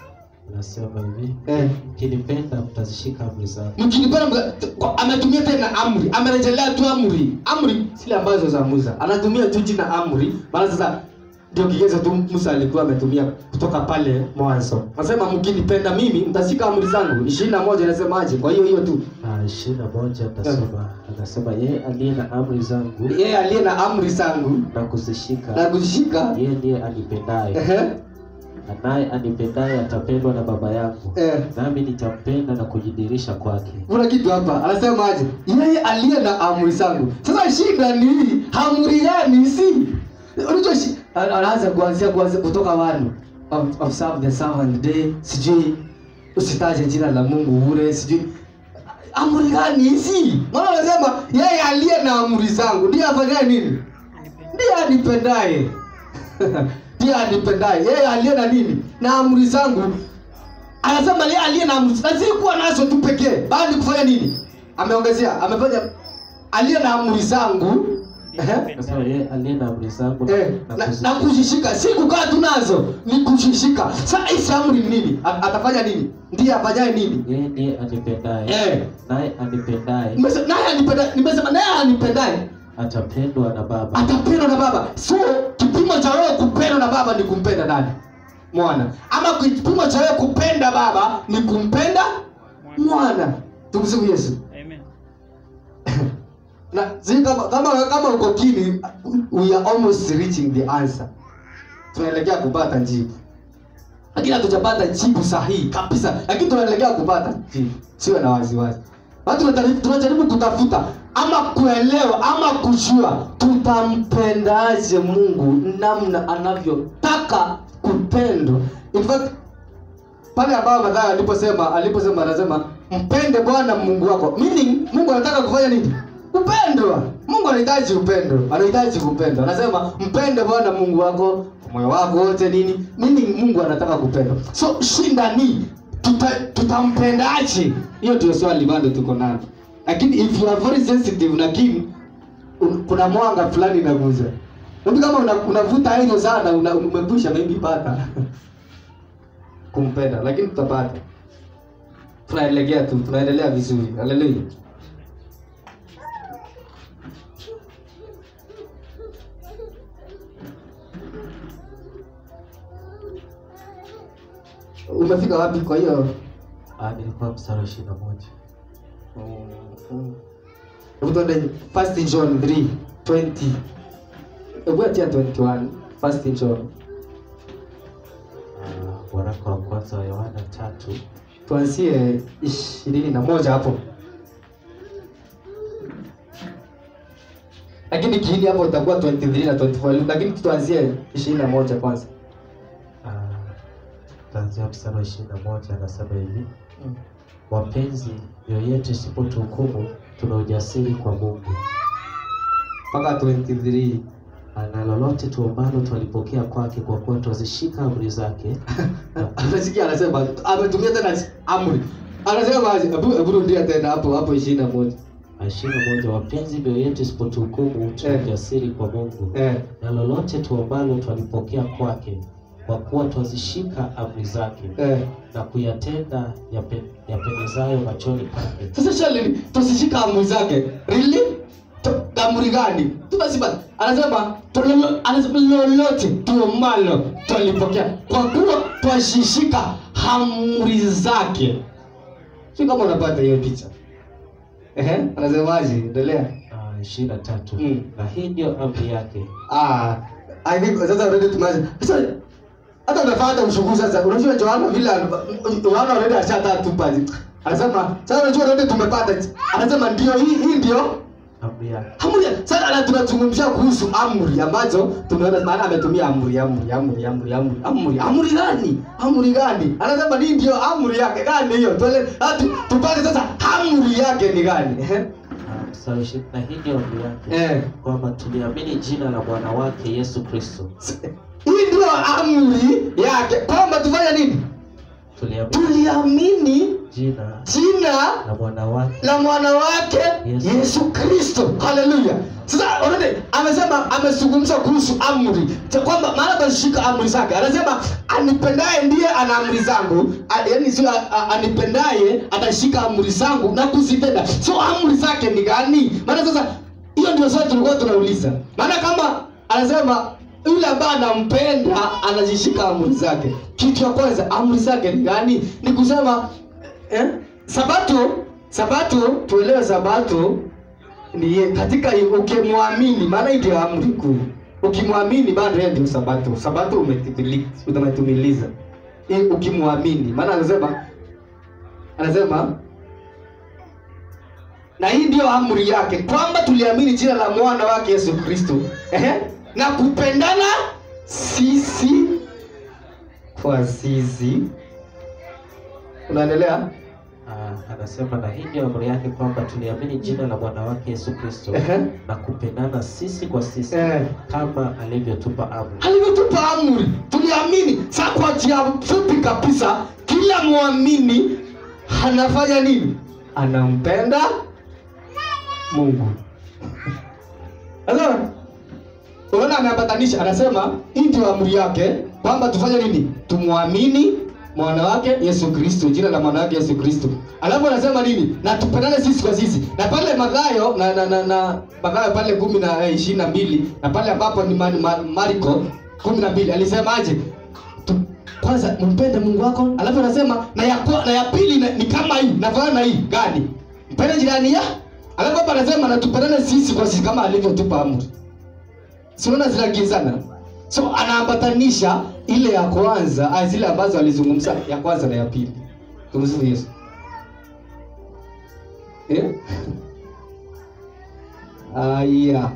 [SPEAKER 2] Anasema hivi,
[SPEAKER 1] Eh.
[SPEAKER 2] mkinipenda mtazishika amri zangu.
[SPEAKER 1] mkinipenda mga- kwa- ametumia tena amri amerejelea tu amri amri zile ambazo za musa anatumia tu jina amri maana sasa ndio kigezo tu musa alikuwa ametumia kutoka pale mwanzo anasema mkinipenda mimi mtashika amri zangu ishirini na moja inasemaje kwa hiyo hiyo tu
[SPEAKER 2] Ah, ishirini na moja atasema anasema yeye aliye na amri zangu
[SPEAKER 1] yeye aliye na amri zangu
[SPEAKER 2] na kuzishika
[SPEAKER 1] na kuzishika
[SPEAKER 2] yeye ndiye anipendaye
[SPEAKER 1] ehe,
[SPEAKER 2] naye anipendaye atapendwa na baba yangu
[SPEAKER 1] eh.
[SPEAKER 2] nami nitampenda na kujidirisha kwake
[SPEAKER 1] kuna kitu hapa anasemaje yeye aliye na amri zangu sasa shida ni hii amri gani si unajua shi- ana- anaanza kuanzia kuanzia kutoka wanu Ob- observe the seventh day sijui usitaje jina la mungu bure sijui amri gani hizi maana anasema yeye aliye na amri zangu ndiye afanyaye nini ndiye anipendaye ndiye anipendaye yeye aliye na nini na amri zangu anasema yeye aliye na amri na si kuwa nazo tu pekee bali kufanya nini ameongezea amefanya aliye na amri zangu ehe,
[SPEAKER 2] anasema yeye aliye na amri zangu
[SPEAKER 1] eh,
[SPEAKER 2] na
[SPEAKER 1] na,
[SPEAKER 2] kuzishika
[SPEAKER 1] na kuzishika si kukaa tu nazo ni kuzishika sasa hizi amri ni nini A- atafanya nini ndiye afanyaye nini
[SPEAKER 2] yeye ndiye anipendaye
[SPEAKER 1] eh,
[SPEAKER 2] naye anipendaye
[SPEAKER 1] nimesema naye anipenda nimesema naye anipendaye
[SPEAKER 2] atapendwa na baba
[SPEAKER 1] atapendwa na baba so kipimo cha wewe kupendwa na baba ni kumpenda nani mwana ama kipimo cha wewe kupenda baba ni kumpenda mwana tumsifu yesu
[SPEAKER 5] Amen.
[SPEAKER 1] na zi kama kama kama uko kini we are almost reaching the answer tunaelekea kupata jibu lakini hatujapata jibu sahihi kabisa lakini tunaelekea kupata jibu siwe na wasiwasi watu tunajaribu tunajaribu kutafuta ama kuelewa ama kujua tutampendaje mungu namna anavyotaka kupendwa in fact pale ambao Mathayo aliposema aliposema anasema mpende Bwana Mungu wako meaning Mungu anataka kufanya nini kupendwa Mungu anahitaji upendo anahitaji kupendwa anasema mpende Bwana Mungu wako kwa moyo wako wote nini meaning Mungu anataka kupendwa so shinda ni tuta, tutampendaje hiyo ndio swali bado tuko nalo lakini if you are very sensitive na keen un- kuna mwanga fulani inaguza Mtu kama una- unavuta hilo sana una- umepusha maybe pata kumpenda lakini tutapata tunaelekea tu tunaendelea vizuri haleluya umefika wapi kwa hiyo
[SPEAKER 2] Ah, nilikuwa mstari wa ishirini na moja
[SPEAKER 1] Hebu tuende first john 3 20 hebu atia 21 first john
[SPEAKER 2] Ah, waraka wa kwanza wa yohana tatu
[SPEAKER 1] tuanzie ishirini na moja hapo lakini kiini hapo itakuwa 23 na 24 lakini tuanzie ishirini na moja kwanza
[SPEAKER 2] ah, taanzia mstari wa ishirini na moja anasema hivi wapenzi mioyo yetu isipotuhukumu tuna ujasiri kwa mungu
[SPEAKER 1] mpaka 23
[SPEAKER 2] na lolote tuombalo twalipokea kwake kwa kuwa twazishika amri zake
[SPEAKER 1] anasikia anasema ametumia tena amri anasema aje? hebu hebu rudia tena hapo hapo ishirini na moja
[SPEAKER 2] ishirini na moja wapenzi mioyo yetu isipotuhukumu tuna
[SPEAKER 1] Eh.
[SPEAKER 2] ujasiri kwa mungu
[SPEAKER 1] eh
[SPEAKER 2] na lolote tuombalo twalipokea kwake kwa kuwa twazishika amri zake
[SPEAKER 1] eh
[SPEAKER 2] na kuyatenda yape- yapendezayo machoni pake
[SPEAKER 1] sasa shali tusishika amri zake really To- amri gani tunasema anasema tulolo- anasema lolote tuomalo twalipokea kwa kuwa twashishika amri zake si kama unapata hiyo picha ehe anasemaje endelea
[SPEAKER 2] Ah, ishirini na tatu
[SPEAKER 1] Mm.
[SPEAKER 2] na hii ndio amri yake
[SPEAKER 1] ah i think sasa already tumeanza sasa hata unafanya hata ushukuru sasa unajua Joana vile Yohana already ashataa tu pale anasema sasa unajua already tumepata anasema ndio hii hii ndio
[SPEAKER 2] amri yake
[SPEAKER 1] amri sasa ana tunazungumzia kuhusu amri ambazo tumeona maana ametumia amri amri amri amri amri amri amri gani amri gani anasema ni ndio amri yake gani hiyo tuele hatu tupate sasa amri yake ni gani Ehe.
[SPEAKER 2] Ah, mstari wa ishirini na hii ndio amri yake
[SPEAKER 1] eh
[SPEAKER 2] kwamba tuliamini jina la bwana wake yesu kristo
[SPEAKER 1] hii ndio amri yake kwamba tufanye nini
[SPEAKER 2] tuliamini
[SPEAKER 1] tuliamini
[SPEAKER 2] jina
[SPEAKER 1] jina
[SPEAKER 2] na mwana wake
[SPEAKER 1] na mwana wake
[SPEAKER 2] Yesu.
[SPEAKER 1] Yesu Kristo. Haleluya! Sasa unaona, amesema amezungumza kuhusu amri cha kwamba maana atashika amri zake. Anasema anipendaye ndiye ana amri zangu, A- yaani sio a- a- anipendaye atashika amri zangu na kuzitenda. So amri zake ni gani? Maana sasa hiyo ndio swali tulikuwa tunauliza. Maana kama anasema yule ambaye anampenda anazishika amri zake, kitu ya kwanza amri zake ni gani? Ni kusema eh? Sabato, Sabato, tuelewe Sabato ni ye, katika hii, ukimwamini, maana hii ndio amri kuu. Ukimwamini bado yeye ndio Sabato. Sabato umetimili- umetumiliza Hii ukimwamini, maana anasema anasema na hii ndio amri yake kwamba tuliamini jina la mwana wake Yesu Kristo ehe, na kupendana sisi kwa sisi. Unaendelea?
[SPEAKER 2] Ah, anasema na hii ndio amri yake kwamba tuliamini jina la mwana wake Yesu Kristo
[SPEAKER 1] Ehe.
[SPEAKER 2] na kupendana sisi kwa sisi
[SPEAKER 1] Eh.
[SPEAKER 2] kama alivyotupa amri.
[SPEAKER 1] alivyotupa amri tuliamini. Sasa kwa njia fupi kabisa, kila mwamini anafanya nini? Anampenda Mungu. Sasa unaona, ameambatanisha, anasema hii ndio amri yake kwamba tufanye nini? Tumwamini mwana wake Yesu Kristo, jina la mwana wake Yesu Kristo. Alafu anasema nini? Na tupendane sisi kwa sisi. Na pale Mathayo na na na, na Mathayo pale kumi na eh, ishirini na mbili na pale ambapo ni ma, ma, Marko kumi na mbili alisemaje? Tu- Kwanza mpende Mungu wako, alafu anasema na ya kwa- na ya pili na, ni kama hii, nafanana na hii gani? Mpende jirani ya. Alafu hapa anasema na tupendane sisi kwa sisi kama alivyotupa amri. Si unaona zinakinzana? So anaambatanisha ile ya kwanza, ah, zile ambazo alizungumza ya kwanza na ya pili. Tumsifu Yesu. Eh? Aya.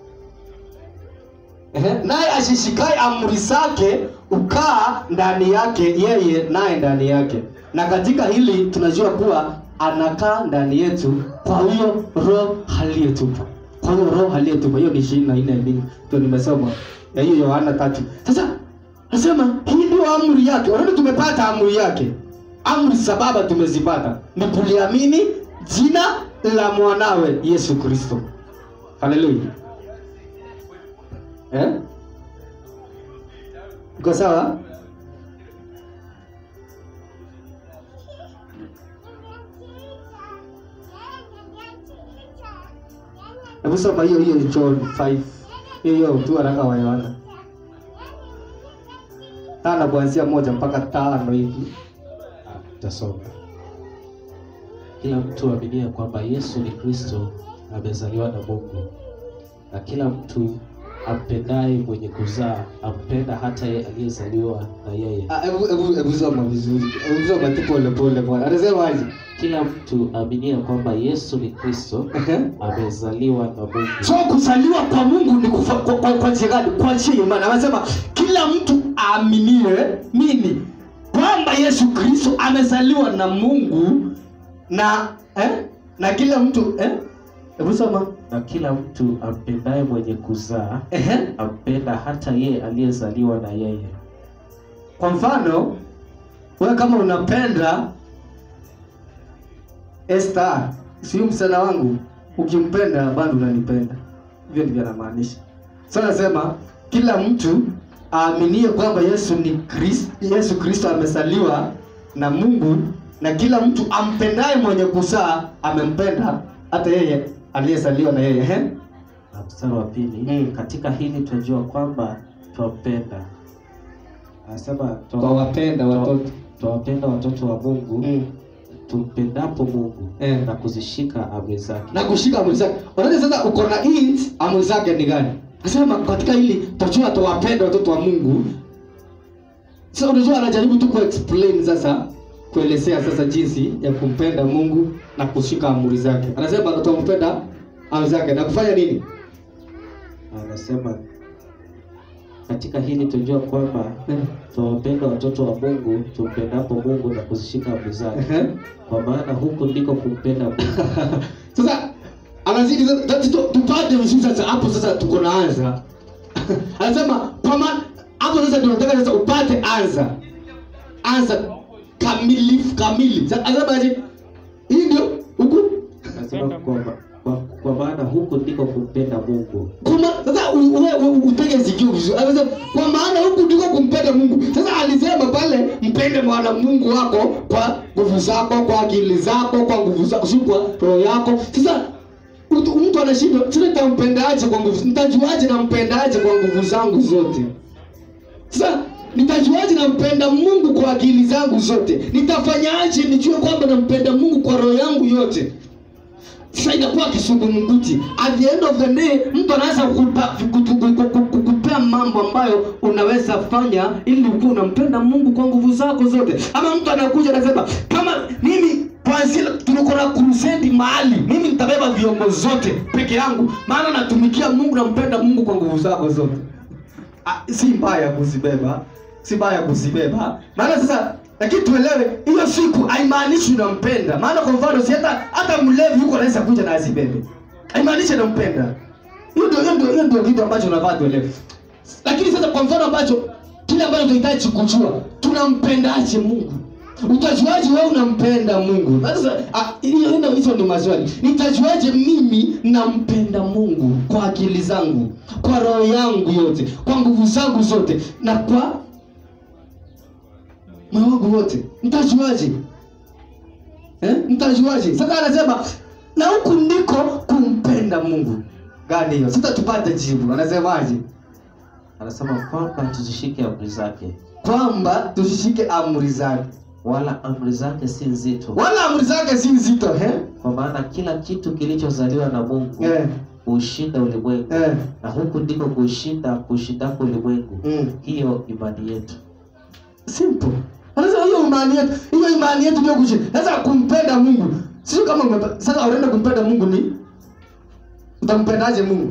[SPEAKER 1] Ehe, naye ashishikaye amri zake ukaa ndani yake yeye naye ndani yake na katika hili tunajua kuwa anakaa ndani yetu kwa huyo roho aliyetupa kwa hiyo roho aliyetupa hiyo ni ishirini na nne mbili ndio nimesoma ya hiyo yohana tatu sasa nasema hii ndio amri yake unaona tumepata amri yake amri za baba tumezipata ni kuliamini jina la mwanawe yesu kristo haleluya Eh? Iko sawa? Hebu soma hiyo hiyo John 5. Hiyo hiyo tu haraka wa Yohana. Tano kuanzia moja mpaka tano hivi.
[SPEAKER 2] Ah, Tasoma. Kila mtu aaminie kwamba Yesu ni Kristo amezaliwa na Mungu, na kila mtu ampendaye mwenye kuzaa ampenda hata yeye aliyezaliwa na yeye.
[SPEAKER 1] Ah, hebu hebu hebu soma vizuri. Hebu soma tu pole pole bwana. Anasema aje?
[SPEAKER 2] Kila mtu aaminie kwamba Yesu ni Kristo
[SPEAKER 1] Ehe.
[SPEAKER 2] amezaliwa na Mungu,
[SPEAKER 1] So kuzaliwa kwa Mungu ni kufa, kwa, kwa, kwa njia gani? Kwa njia ya imani. Anasema kila mtu aaminie nini? Kwamba Yesu Kristo amezaliwa na Mungu na eh? na kila mtu eh? Hebu soma.
[SPEAKER 2] na kila mtu ampendaye mwenye kuzaa
[SPEAKER 1] Ehe.
[SPEAKER 2] ampenda hata yeye aliyezaliwa na yeye.
[SPEAKER 1] Kwa mfano, wewe kama unapenda Esther, si huyu msichana wangu, ukimpenda bado unanipenda. Hivyo ndivyo anamaanisha. Sasa nasema kila mtu aaminie kwamba Yesu ni Kristo, Yesu Kristo amezaliwa na Mungu na kila mtu ampendaye mwenye kuzaa amempenda hata yeye aliyezaliwa na yeye. Ehe.
[SPEAKER 2] Na mstari wa pili
[SPEAKER 1] Mm.
[SPEAKER 2] katika hili tunajua kwamba twampenda, anasema
[SPEAKER 1] Twawapenda watoto.
[SPEAKER 2] twawapenda watoto wa Mungu
[SPEAKER 1] Mm.
[SPEAKER 2] tumpendapo Mungu
[SPEAKER 1] Eh.
[SPEAKER 2] na kuzishika amri zake.
[SPEAKER 1] na kushika amri zake. Unaona sasa uko na int amri zake ni gani? Nasema katika hili tajua tuwapenda watoto wa Mungu. Sasa unajua anajaribu tu kuexplain sasa kuelezea sasa jinsi ya kumpenda Mungu na kushika amri zake. Anasema tumpenda amri zake na kufanya nini?
[SPEAKER 2] Anasema katika hili tunajua kwamba
[SPEAKER 1] Eh,
[SPEAKER 2] twawapenda watoto wa Mungu tumpendapo Mungu na kuzishika amri zake,
[SPEAKER 1] ehe.
[SPEAKER 2] kwa maana huku ndiko kumpenda Mungu.
[SPEAKER 1] Sasa anazidi sasa tati- tu- tupate vizuri sasa hapo sasa tuko na anza. Anasema kwa maana hapo sasa ndio nataka sasa upate anza. Anza kamilifu kamili. Sasa anasema aje? Hii ndio
[SPEAKER 2] anasema kwa, kwa, kwa maana huku ndiko kumpenda Mungu.
[SPEAKER 1] Kuma, sasa u- u- u- utege sikio vizuri. Anasema kwa maana huku ndiko kumpenda Mungu. Sasa alisema pale mpende mwana Mungu wako kwa nguvu zako, kwa akili zako, kwa nguvu zako, si kwa roho yako. Sasa mtu mtu anashindwa, sasa nitampendaje kwa nguvu? Nitajuaje nampendaje kwa nguvu zangu zote? Sasa nitajuaje nampenda Mungu kwa akili zangu zote? Nitafanyaje nijue kwamba nampenda Mungu kwa roho yangu yote? Sasa inakuwa kisungumkuti. At the end of the day, mtu anaweza kukupa- kuku- kuku- kuku- kukupea mambo ambayo unaweza fanya ili ukuwe unampenda Mungu kwa nguvu zako zote. Ama mtu anakuja anasema kama mimi kwanzia tuko na crusade mahali, mimi nitabeba vyombo zote peke yangu, maana natumikia Mungu, nampenda Mungu kwa nguvu zako zote. Ah, si mbaya kuzibeba, si mbaya kuzibeba. Maana sasa lakini tuelewe hiyo siku haimaanishi unampenda. Maana kwa mfano si hata hata mlevi yuko anaweza kuja na azibebe. Haimaanishi anampenda. Hiyo ndio hiyo ndio hiyo ndio kitu ambacho unafaa tuelewe. Lakini sasa kwa mfano ambacho kile ambacho tunahitaji kujua, tunampendaje Mungu? Utajuaje wewe unampenda Mungu? Sasa ah, hiyo hiyo hizo ndio maswali. Nitajuaje mimi nampenda Mungu kwa akili zangu, kwa roho yangu yote, kwa nguvu zangu zote na kwa moyo wangu wote? Nitajuaje? Eh? Nitajuaje? Sasa anasema na huku ndiko kumpenda Mungu. Gani hiyo? Sasa tupate jibu. Anasemaje?
[SPEAKER 2] Anasema kwamba tuzishike amri zake,
[SPEAKER 1] Kwamba tusishike amri zake.
[SPEAKER 2] wala amri zake si nzito,
[SPEAKER 1] Wala amri zake si nzito, eh?
[SPEAKER 2] kwa maana kila kitu kilichozaliwa na Mungu
[SPEAKER 1] Eh.
[SPEAKER 2] huushinda ulimwengu,
[SPEAKER 1] Eh.
[SPEAKER 2] na huku ndiko kuushinda kuushindako ulimwengu,
[SPEAKER 1] Mm.
[SPEAKER 2] hiyo imani yetu.
[SPEAKER 1] simple sasa hiyo imani yetu hiyo imani yetu ndio kushi sasa kumpenda mungu sio kama umepa, sasa unaenda kumpenda mungu ni utampendaje mungu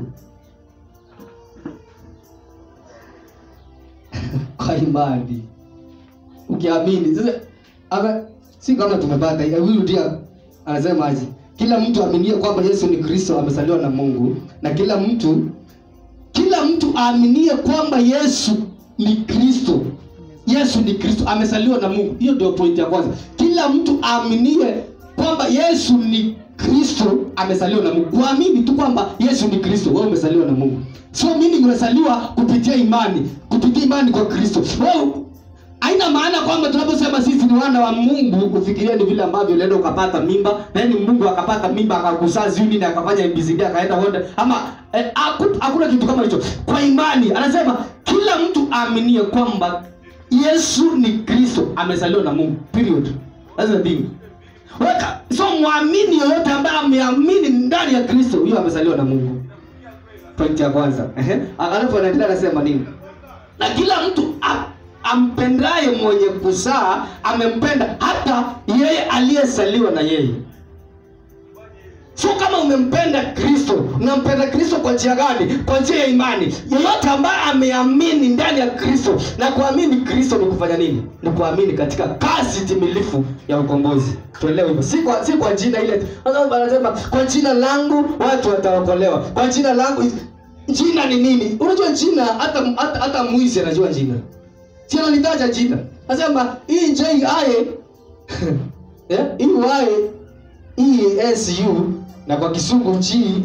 [SPEAKER 1] kwa imani ukiamini sasa ama si kama tumepata hiyo huyu ndio anasema aje kila mtu aaminie kwamba yesu ni kristo amezaliwa na mungu na kila mtu kila mtu aaminie kwamba yesu ni kristo yesu ni kristo amezaliwa na mungu hiyo ndio pointi ya kwanza kila mtu aaminie kwamba yesu ni kristo amezaliwa na mungu kuamini tu kwamba yesu ni kristo wewe umezaliwa na mungu sio mimi nimezaliwa kupitia imani kupitia imani kwa kristo wewe haina maana kwamba tunaposema sisi ni wana wa mungu ufikirie ni vile ambavyo ulienda ukapata mimba yani mungu akapata mimba akakuzaa sijui nini akafanya mbcd akaenda wote ama eh, haku- hakuna kitu kama hicho kwa imani anasema kila mtu aaminie kwamba yesu ni kristo amezaliwa na mungu period That's the thing weka so mwamini yoyote ambaye ameamini ndani ya kristo huyo amezaliwa na mungu point ya kwanza Ehe. alafu anaendelea anasema nini na kila mtu a- ampendaye mwenye kuzaa amempenda hata yeye aliyezaliwa na yeye sio kama umempenda kristo unampenda kristo kwa njia gani kwa njia ya imani yeyote ambaye ameamini ndani ya kristo na kuamini kristo ni kufanya nini ni kuamini katika kazi timilifu ya ukombozi tuelewe hivyo si kwa, si kwa jina ile Sasa anasema kwa jina langu watu wataokolewa kwa jina langu jina ni nini unajua jina hata hata, hata mwizi anajua jina si analitaja jina nasema hii jiae yeah? hii wae ESU na kwa kisungu G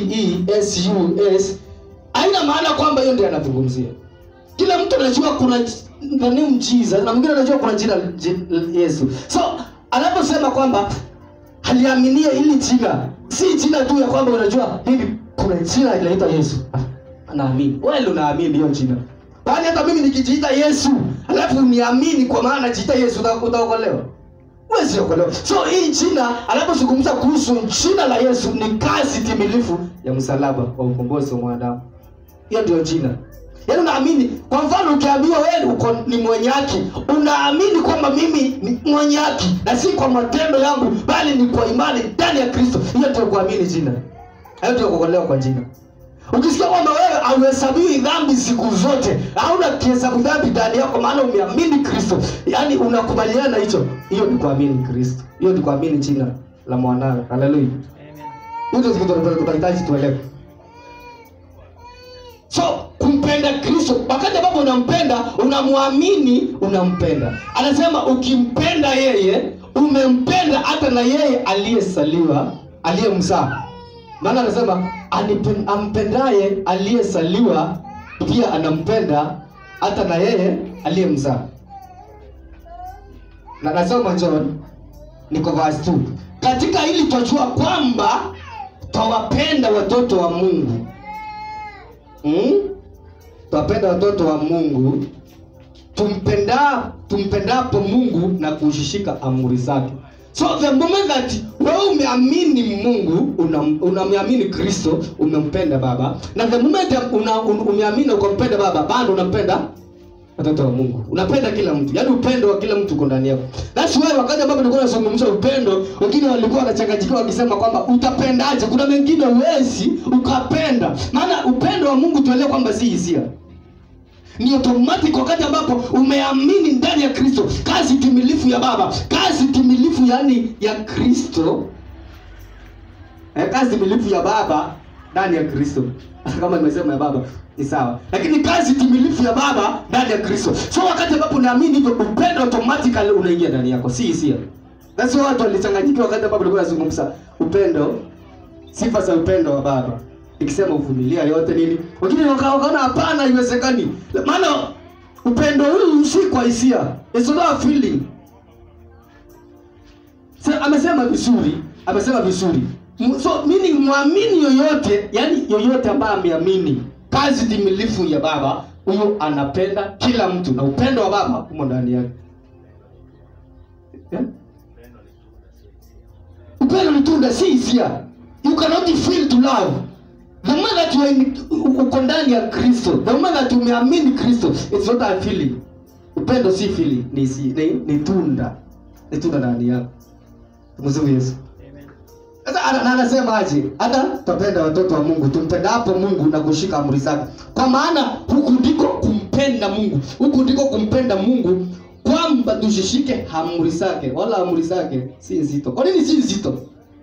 [SPEAKER 1] JESUS haina maana kwamba hiyo ndio anazungumzia. Kila mtu anajua kuna the name Jesus na mwingine anajua kuna jina J- Yesu. So anaposema kwamba aliaminie hili jina, si jina tu ya kwamba unajua hivi kuna jina linaitwa Yesu. Ah, Anaamini. Wewe ndio unaamini hiyo jina. Bali hata mimi nikijiita Yesu, alafu niamini kwa maana najiita Yesu uta- utaokolewa huwezi okolewa. So hii jina anapozungumza kuhusu jina la Yesu ni kazi timilifu ya msalaba wa ukombozi wa mwanadamu. Hiyo ndio jina. Yaani unaamini, kwa mfano ukiambiwa wewe uko ni mwenye haki, unaamini kwamba mimi ni mwenye haki na si kwa matendo yangu, bali ni kwa imani ndani ya Kristo. Hiyo ndio kuamini jina. Hiyo ndio kuokolewa kwa jina. Ukisikia kwamba wewe hauhesabiwi dhambi siku zote, hauna kihesabu dhambi ndani yako, maana umeamini Kristo, yaani unakubaliana na hicho, hiyo ni kuamini Kristo, hiyo ni kuamini jina la mwanawe. Haleluya! Hiyo ndio kitu tunataka- tunahitaji tuelewe. So kumpenda Kristo, wakati ambapo unampenda, unamwamini, unampenda. Anasema ukimpenda yeye, umempenda hata na yeye aliyesaliwa aliyemzaa maana anasema "Anipen- ampendaye aliyesaliwa pia anampenda hata na yeye aliyemzaa na nasoma john niko verse 2 katika hili twajua kwamba twawapenda watoto wa mungu hmm? twapenda watoto wa mungu tumpenda tumpendapo mungu na kushishika amri zake so the moment that wewe umeamini mungu unam- unamwamini kristo umempenda baba na the moment una, un, umeamini na ukampenda baba bado unampenda watoto wa mungu unapenda kila mtu yaani upendo wa kila mtu uko ndani yako thats why wakati ambapo nilikuwa nazungumza upendo wengine walikuwa wanachanganyikiwa wakisema kwamba utapendaje kuna mengine uwezi ukapenda maana upendo wa mungu tuelewe kwamba si hisia ni automatic wakati ambapo umeamini ndani ya kristo kazi timilifu ya baba kazi timilifu yani ya kristo eh, kazi timilifu ya baba ndani ya kristo kama nimesema ya baba ni sawa lakini kazi timilifu ya baba ndani ya kristo so wakati ambapo unaamini hivyo upendo automatically unaingia ndani yako si hisia nasi watu walichanganyikiwa wakati ambapo nilikuwa nazungumza upendo sifa za upendo wa baba ikisema uvumilia yote nini wengine waka- wakaona hapana haiwezekani maana upendo huu si kwa hisia It's not a feeling Sa, amesema vizuri amesema vizuri M- so meaning mwamini yoyote yani yoyote ambaye ameamini kazi timilifu ya baba huyo anapenda kila mtu na upendo wa baba umo ndani yake yeah? upendo ni tunda si hisia you cannot feel to love the moment that you are in, uko ndani ya kristo the moment that umeamini kristo it's not a feeling upendo si feeling ni, si, ni, ni tunda ni tunda ndani yako tumsifu yesu sasa ana- na anasema aje hata tutapenda watoto wa mungu tumpendapo mungu na kushika amri zake kwa maana huku ndiko kumpenda mungu huku ndiko kumpenda mungu kwamba tushishike amri zake wala amri zake si nzito kwa nini si nzito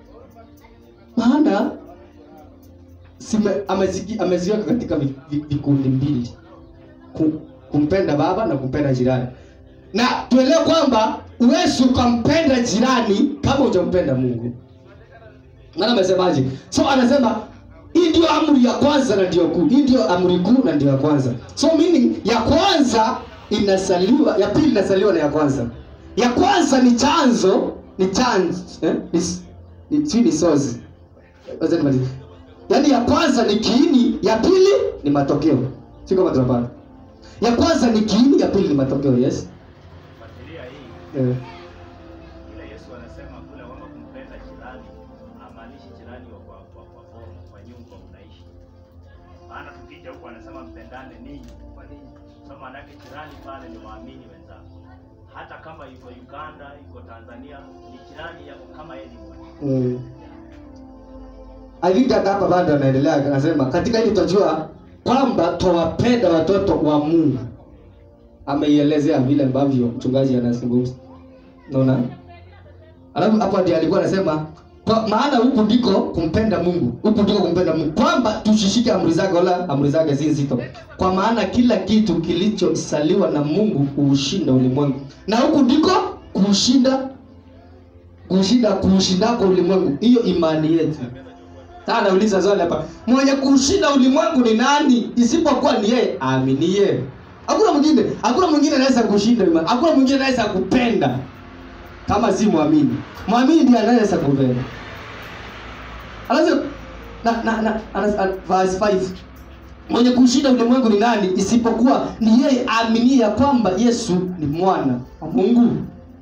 [SPEAKER 1] maana sime- ameziki- ameziweka katika vi- vi- vikundi mbili Ku- kumpenda baba na kumpenda jirani na tuelewe kwamba uwezi ukampenda jirani kama hujampenda mungu maana amesemaje so anasema hii ndio amri ya kwanza na ndio kuu hii ndio amri kuu na ndio ya kwanza so meaning ya kwanza inasaliwa ya pili inasaliwa na ya kwanza ya kwanza ni chanzo ni chanzo eh? ni, ni, si ni sozi Wacha nimalize. yaani ya kwanza ni kiini ya pili ni matokeo si kama tunapata ya kwanza ni kiini ya pili ni matokeo yes
[SPEAKER 5] Fuatilia hii
[SPEAKER 1] eh.
[SPEAKER 5] ile Yesu anasema kule kwamba kumpenda jirani hamaanishi jirani wa kwa kwa kwa form kwa nyumba unaishi. Maana tukija huko anasema mpendane ninyi kwa ninyi. So maana yake jirani pale ni waamini wenzako. Hata kama yuko Uganda, yuko Tanzania, ni jirani yako kama yeye ni mwamini.
[SPEAKER 1] Mm. I think hata hapa bado anaendelea anasema katika hili tutajua kwamba twawapenda watoto wa Mungu. Ameielezea vile ambavyo mchungaji anazungumza. Unaona? Alafu hapo ndiye alikuwa anasema kwa maana huku ndiko kumpenda Mungu. Huku ndiko kumpenda Mungu. Kwamba tushishike amri zake wala amri zake si nzito. Kwa maana kila kitu kilichosaliwa na Mungu huushinda ulimwengu. Na huku ndiko kuushinda kushinda kuushindako ulimwengu hiyo imani yetu sasa nauliza swali hapa mwenye kushinda ulimwengu ni nani isipokuwa ni yeye aaminie hakuna mwingine hakuna mwingine anaweza kushinda imani hakuna mwingine anaweza kupenda kama si mwamini mwamini ndiye anaweza kupenda alafu na na na anas- an- verse 5 mwenye kushinda ulimwengu ni nani isipokuwa ni yeye aaminie ya kwamba Yesu ni mwana wa Mungu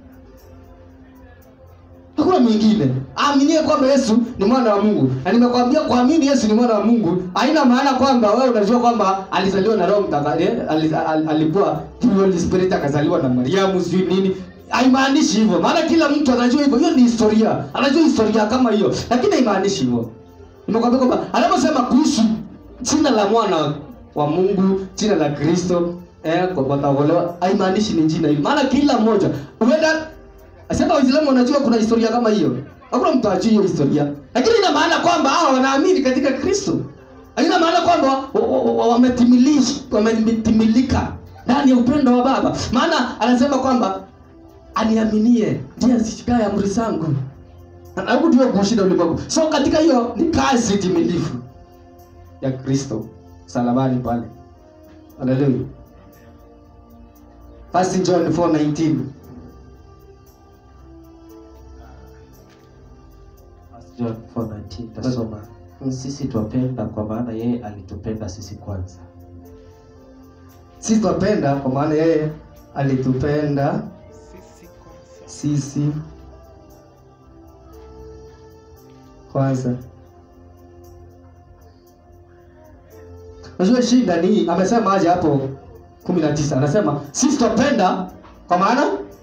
[SPEAKER 1] hakuna mwingine aaminie kwamba yesu ni mwana wa mungu na nimekwambia kuamini yesu ni mwana wa mungu haina maana kwamba wewe unajua kwamba alizaliwa na roho mtakatifu alikuwa Holy spirit akazaliwa na mariamu sijui nini haimaanishi hivyo maana kila mtu anajua hivyo hiyo ni historia anajua historia kama hiyo lakini haimaanishi hivyo nimekwambia kwamba anaposema kuhusu jina la mwana wa mungu jina la kristo eh, kwa- wataokolewa haimaanishi ni jina hilo maana kila mmoja huenda Asema Waislamu wanajua kuna historia kama hiyo. Hakuna mtu ajui hiyo historia. Lakini ina maana kwamba hao wanaamini katika Kristo. Haina maana kwamba wa- wa- wa- wametimilish wametimilika ndani ya upendo wa Baba. Maana anasema kwamba aniaminie ndiye azishikaye amri zangu. anakuja kushinda ulimwengu so katika hiyo ni kazi timilifu ya kristo salabani pale haleluya First John 4:19
[SPEAKER 2] First John 4:19 tasoma sisi twapenda kwa maana yeye alitupenda sisi kwanza
[SPEAKER 1] sisi twapenda kwa maana yeye alitupenda sisi kwanza unajua shida ni amesema aje hapo kumi na tisa anasema sisi twapenda kwa maana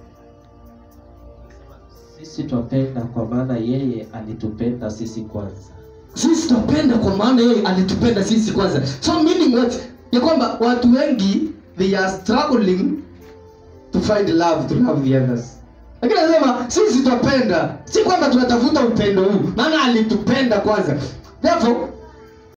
[SPEAKER 2] sisi twapenda kwa maana yeye alitupenda sisi kwanza
[SPEAKER 1] sisi twapenda kwa maana yeye alitupenda sisi kwanza so meaning what ya kwamba watu wengi they are struggling to find love to love the others lakini anasema sisi twapenda si kwamba tunatafuta upendo huu maana alitupenda kwanza therefore